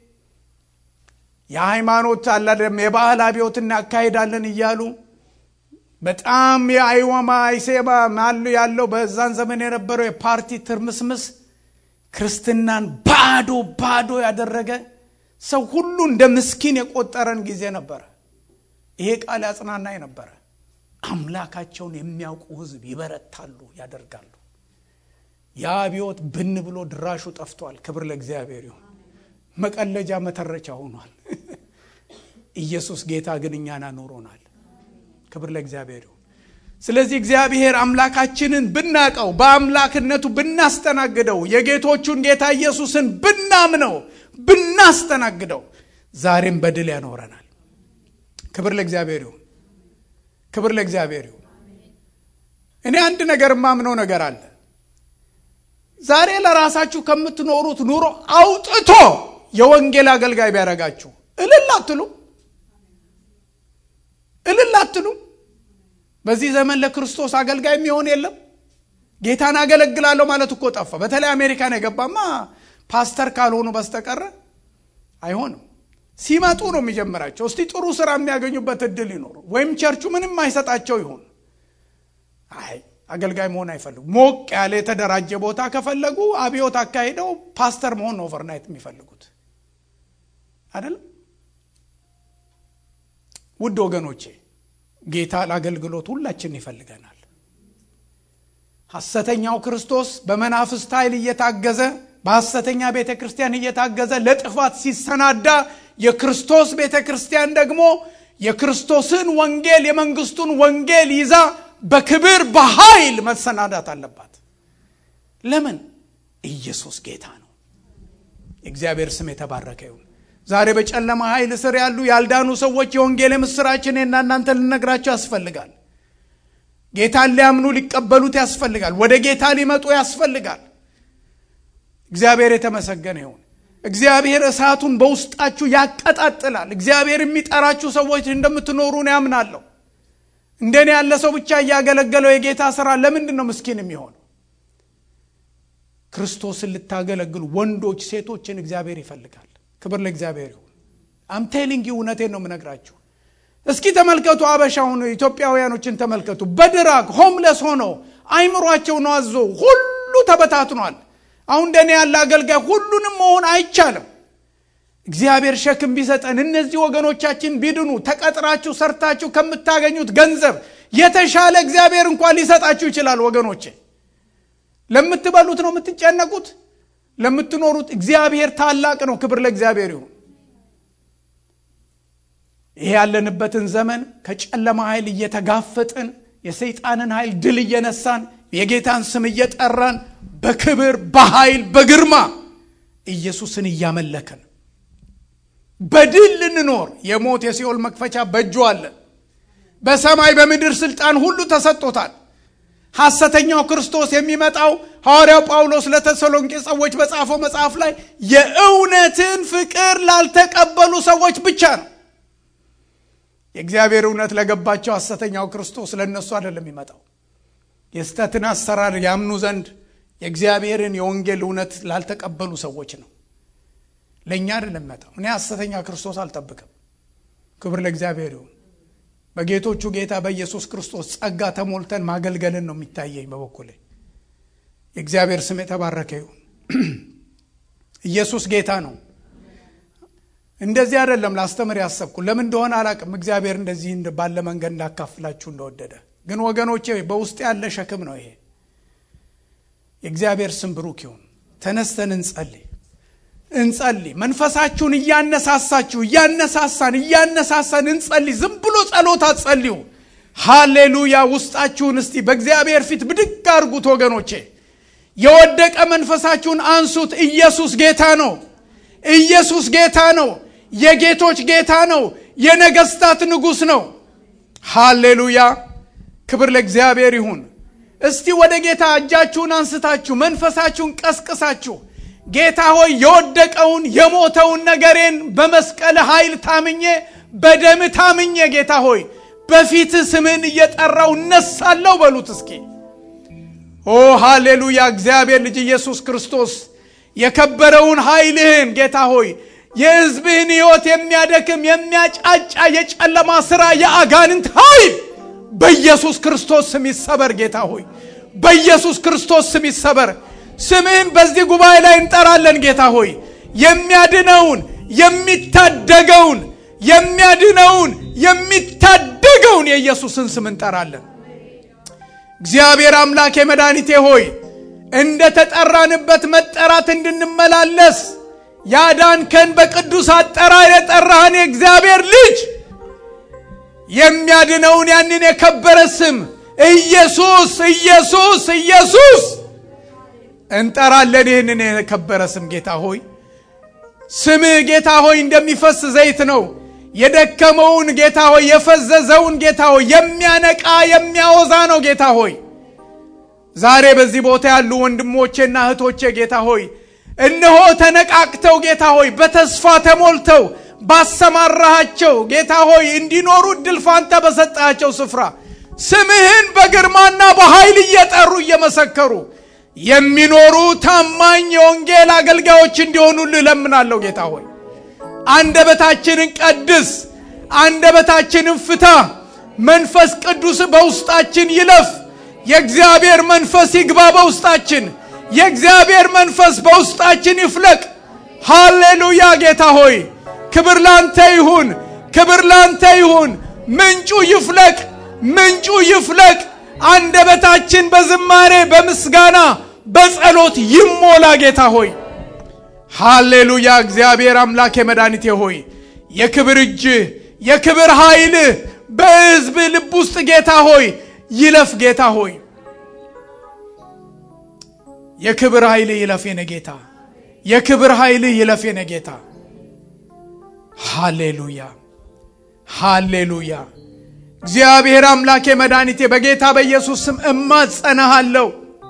የሃይማኖት አላደም የባህል አብዮት እናካሄዳለን እያሉ በጣም የአይወማ አይሴባ ማሉ ያለው በዛን ዘመን የነበረው የፓርቲ ትርምስምስ ክርስትናን ባዶ ባዶ ያደረገ ሰው ሁሉ እንደ ምስኪን የቆጠረን ጊዜ ነበረ። ይሄ ቃል ያጽናናኝ ነበረ። አምላካቸውን የሚያውቁ ህዝብ ይበረታሉ፣ ያደርጋሉ። ያ አብዮት ብን ብሎ ድራሹ ጠፍቷል። ክብር ለእግዚአብሔር ይሁን። መቀለጃ መተረቻ ሆኗል። ኢየሱስ ጌታ ግን እኛን አኖሮናል። ክብር ለእግዚአብሔር ይሁን። ስለዚህ እግዚአብሔር አምላካችንን ብናቀው በአምላክነቱ ብናስተናግደው የጌቶቹን ጌታ ኢየሱስን ብናምነው ብናስተናግደው ዛሬም በድል ያኖረናል። ክብር ለእግዚአብሔር ይሁን። ክብር ለእግዚአብሔር ይሁን። እኔ አንድ ነገር የማምነው ነገር አለ። ዛሬ ለራሳችሁ ከምትኖሩት ኑሮ አውጥቶ የወንጌል አገልጋይ ቢያደርጋችሁ እልል አትሉ? እልል አትሉ? በዚህ ዘመን ለክርስቶስ አገልጋይ የሚሆን የለም። ጌታን አገለግላለሁ ማለት እኮ ጠፋ። በተለይ አሜሪካን የገባማ ፓስተር ካልሆኑ በስተቀረ አይሆንም። ሲመጡ ነው የሚጀምራቸው። እስቲ ጥሩ ስራ የሚያገኙበት እድል ይኖሩ፣ ወይም ቸርቹ ምንም አይሰጣቸው ይሆን። አይ አገልጋይ መሆን አይፈልጉ። ሞቅ ያለ የተደራጀ ቦታ ከፈለጉ አብዮት አካሂደው ፓስተር መሆን ነው ኦቨርናይት የሚፈልጉት አይደለም። ውድ ወገኖቼ ጌታ ለአገልግሎት ሁላችን ይፈልገናል። ሐሰተኛው ክርስቶስ በመናፍስት ኃይል እየታገዘ በሐሰተኛ ቤተ ክርስቲያን እየታገዘ ለጥፋት ሲሰናዳ፣ የክርስቶስ ቤተ ክርስቲያን ደግሞ የክርስቶስን ወንጌል የመንግስቱን ወንጌል ይዛ በክብር በኃይል መሰናዳት አለባት። ለምን? ኢየሱስ ጌታ ነው። የእግዚአብሔር ስም የተባረከ ይሁን። ዛሬ በጨለማ ኃይል ስር ያሉ ያልዳኑ ሰዎች የወንጌል ምስራችን እና እናንተ ልነግራቸው ያስፈልጋል። ጌታን ሊያምኑ ሊቀበሉት ያስፈልጋል። ወደ ጌታ ሊመጡ ያስፈልጋል። እግዚአብሔር የተመሰገነ ይሁን። እግዚአብሔር እሳቱን በውስጣችሁ ያቀጣጥላል። እግዚአብሔር የሚጠራችሁ ሰዎች እንደምትኖሩን ያምናለሁ። እንደኔ ያለ ሰው ብቻ እያገለገለው የጌታ ስራ ለምንድን ነው ምስኪን የሚሆነው? ክርስቶስን ልታገለግሉ ወንዶች፣ ሴቶችን እግዚአብሔር ይፈልጋል። ክብር ለእግዚአብሔር ይሁን። አምቴሊንግ እውነቴን ነው የምነግራችሁ። እስኪ ተመልከቱ፣ አበሻውን ኢትዮጵያውያኖችን ተመልከቱ። በድራግ ሆምለስ ሆነው አይምሯቸው ነው አዞ ሁሉ ተበታትኗል። አሁን እንደኔ ያለ አገልጋይ ሁሉንም መሆን አይቻልም። እግዚአብሔር ሸክም ቢሰጠን እነዚህ ወገኖቻችን ቢድኑ ተቀጥራችሁ ሰርታችሁ ከምታገኙት ገንዘብ የተሻለ እግዚአብሔር እንኳን ሊሰጣችሁ ይችላል። ወገኖቼ ለምትበሉት ነው የምትጨነቁት፣ ለምትኖሩት እግዚአብሔር ታላቅ ነው። ክብር ለእግዚአብሔር ይሁን። ይሄ ያለንበትን ዘመን ከጨለማ ኃይል እየተጋፈጥን የሰይጣንን ኃይል ድል እየነሳን የጌታን ስም እየጠራን በክብር በኃይል በግርማ ኢየሱስን እያመለክን በድል ልንኖር የሞት የሲኦል መክፈቻ በእጁ አለ። በሰማይ በምድር ስልጣን ሁሉ ተሰጥቶታል። ሐሰተኛው ክርስቶስ የሚመጣው ሐዋርያው ጳውሎስ ለተሰሎንቄ ሰዎች በጻፈው መጽሐፍ ላይ የእውነትን ፍቅር ላልተቀበሉ ሰዎች ብቻ ነው። የእግዚአብሔር እውነት ለገባቸው ሐሰተኛው ክርስቶስ ለእነሱ አይደለም የሚመጣው። የስተትን አሰራር ያምኑ ዘንድ የእግዚአብሔርን የወንጌል እውነት ላልተቀበሉ ሰዎች ነው። ለእኛ አይደለም የሚመጣው። እኔ ሐሰተኛ ክርስቶስ አልጠብቅም። ክብር ለእግዚአብሔር ይሁን። በጌቶቹ ጌታ በኢየሱስ ክርስቶስ ጸጋ ተሞልተን ማገልገልን ነው የሚታየኝ በበኩሌ። የእግዚአብሔር ስም የተባረከ ይሁን። ኢየሱስ ጌታ ነው። እንደዚህ አይደለም ላስተምር ያሰብኩ ለምን እንደሆነ አላቅም። እግዚአብሔር እንደዚህ ባለ መንገድ እንዳካፍላችሁ እንደወደደ ግን ወገኖቼ በውስጥ ያለ ሸክም ነው ይሄ። የእግዚአብሔር ስም ብሩክ ይሁን። ተነስተን እንጸልይ እንጸልይ። መንፈሳችሁን እያነሳሳችሁ እያነሳሳን እያነሳሳን እንጸልይ። ዝም ብሎ ጸሎት አትጸልዩ። ሃሌሉያ! ውስጣችሁን እስቲ በእግዚአብሔር ፊት ብድግ አድርጉት ወገኖቼ። የወደቀ መንፈሳችሁን አንሱት። ኢየሱስ ጌታ ነው። ኢየሱስ ጌታ ነው። የጌቶች ጌታ ነው። የነገስታት ንጉሥ ነው። ሃሌሉያ! ክብር ለእግዚአብሔር ይሁን። እስቲ ወደ ጌታ እጃችሁን አንስታችሁ መንፈሳችሁን ቀስቅሳችሁ ጌታ ሆይ የወደቀውን የሞተውን ነገሬን በመስቀል ኃይል ታምኜ በደም ታምኜ ጌታ ሆይ በፊት ስምን እየጠራው እነሳለሁ በሉት እስኪ። ኦ ሃሌሉያ! እግዚአብሔር ልጅ ኢየሱስ ክርስቶስ የከበረውን ኃይልህን ጌታ ሆይ የሕዝብህን ሕይወት የሚያደክም የሚያጫጫ የጨለማ ሥራ የአጋንንት ኃይል በኢየሱስ ክርስቶስ ስም ይሰበር። ጌታ ሆይ በኢየሱስ ክርስቶስ ስም ይሰበር። ስምህን በዚህ ጉባኤ ላይ እንጠራለን። ጌታ ሆይ የሚያድነውን የሚታደገውን የሚያድነውን የሚታደገውን የኢየሱስን ስም እንጠራለን። እግዚአብሔር አምላኬ መድኃኒቴ ሆይ እንደ ተጠራንበት መጠራት እንድንመላለስ ያዳንከን በቅዱስ አጠራር የጠራህን የእግዚአብሔር ልጅ የሚያድነውን ያንን የከበረ ስም ኢየሱስ ኢየሱስ ኢየሱስ እንጠራለን። ይህንን የከበረ ስም ጌታ ሆይ ስምህ ጌታ ሆይ እንደሚፈስ ዘይት ነው። የደከመውን ጌታ ሆይ የፈዘዘውን ጌታ ሆይ የሚያነቃ የሚያወዛ ነው። ጌታ ሆይ ዛሬ በዚህ ቦታ ያሉ ወንድሞቼና እህቶቼ ጌታ ሆይ እነሆ ተነቃቅተው ጌታ ሆይ በተስፋ ተሞልተው ባሰማራሃቸው ጌታ ሆይ እንዲኖሩ እድል ፋንታ በሰጣቸው ስፍራ ስምህን በግርማና በኃይል እየጠሩ እየመሰከሩ የሚኖሩ ታማኝ የወንጌል አገልጋዮች እንዲሆኑልህ እለምናለሁ። ጌታ ሆይ አንደበታችንን ቀድስ፣ አንደበታችንን ፍታ። መንፈስ ቅዱስ በውስጣችን ይለፍ። የእግዚአብሔር መንፈስ ይግባ በውስጣችን። የእግዚአብሔር መንፈስ በውስጣችን ይፍለቅ። ሃሌሉያ! ጌታ ሆይ ክብር ላንተ ይሁን፣ ክብር ላንተ ይሁን። ምንጩ ይፍለቅ፣ ምንጩ ይፍለቅ። አንደበታችን በዝማሬ በምስጋና በጸሎት ይሞላ። ጌታ ሆይ ሃሌሉያ! እግዚአብሔር አምላክ የመድኃኒቴ ሆይ የክብር እጅህ የክብር ኃይልህ በሕዝብ ልብ ውስጥ ጌታ ሆይ ይለፍ። ጌታ ሆይ የክብር ኃይልህ ይለፍ የኔ ጌታ፣ የክብር ኃይልህ ይለፍ የኔ ጌታ። ሃሌሉያ ሃሌሉያ። እግዚአብሔር አምላኬ መድኃኒቴ በጌታ በኢየሱስ ስም እማጸናሃለሁ።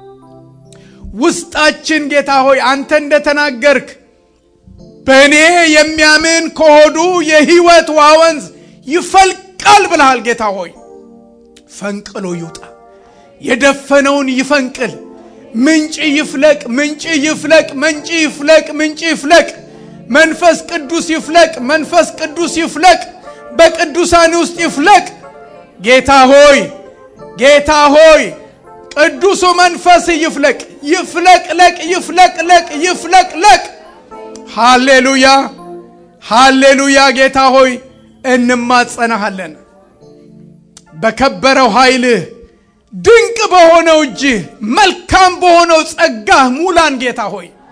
ውስጣችን ጌታ ሆይ አንተ እንደተናገርክ በእኔ የሚያምን ከሆዱ የሕይወት ውሃ ወንዝ ይፈልቃል ብልሃል። ጌታ ሆይ ፈንቅሎ ይውጣ፣ የደፈነውን ይፈንቅል። ምንጭ ይፍለቅ፣ ምንጭ ይፍለቅ፣ ምንጭ ይፍለቅ፣ ምንጭ ይፍለቅ። መንፈስ ቅዱስ ይፍለቅ፣ መንፈስ ቅዱስ ይፍለቅ፣ በቅዱሳን ውስጥ ይፍለቅ። ጌታ ሆይ ጌታ ሆይ ቅዱሱ መንፈስ ይፍለቅ፣ ይፍለቅለቅ ይፍለቅለቅ ይፍለቅለቅ። ሃሌሉያ ሃሌሉያ። ጌታ ሆይ እንማጸናሃለን። በከበረው ኃይልህ ድንቅ በሆነው እጅህ መልካም በሆነው ጸጋህ ሙላን ጌታ ሆይ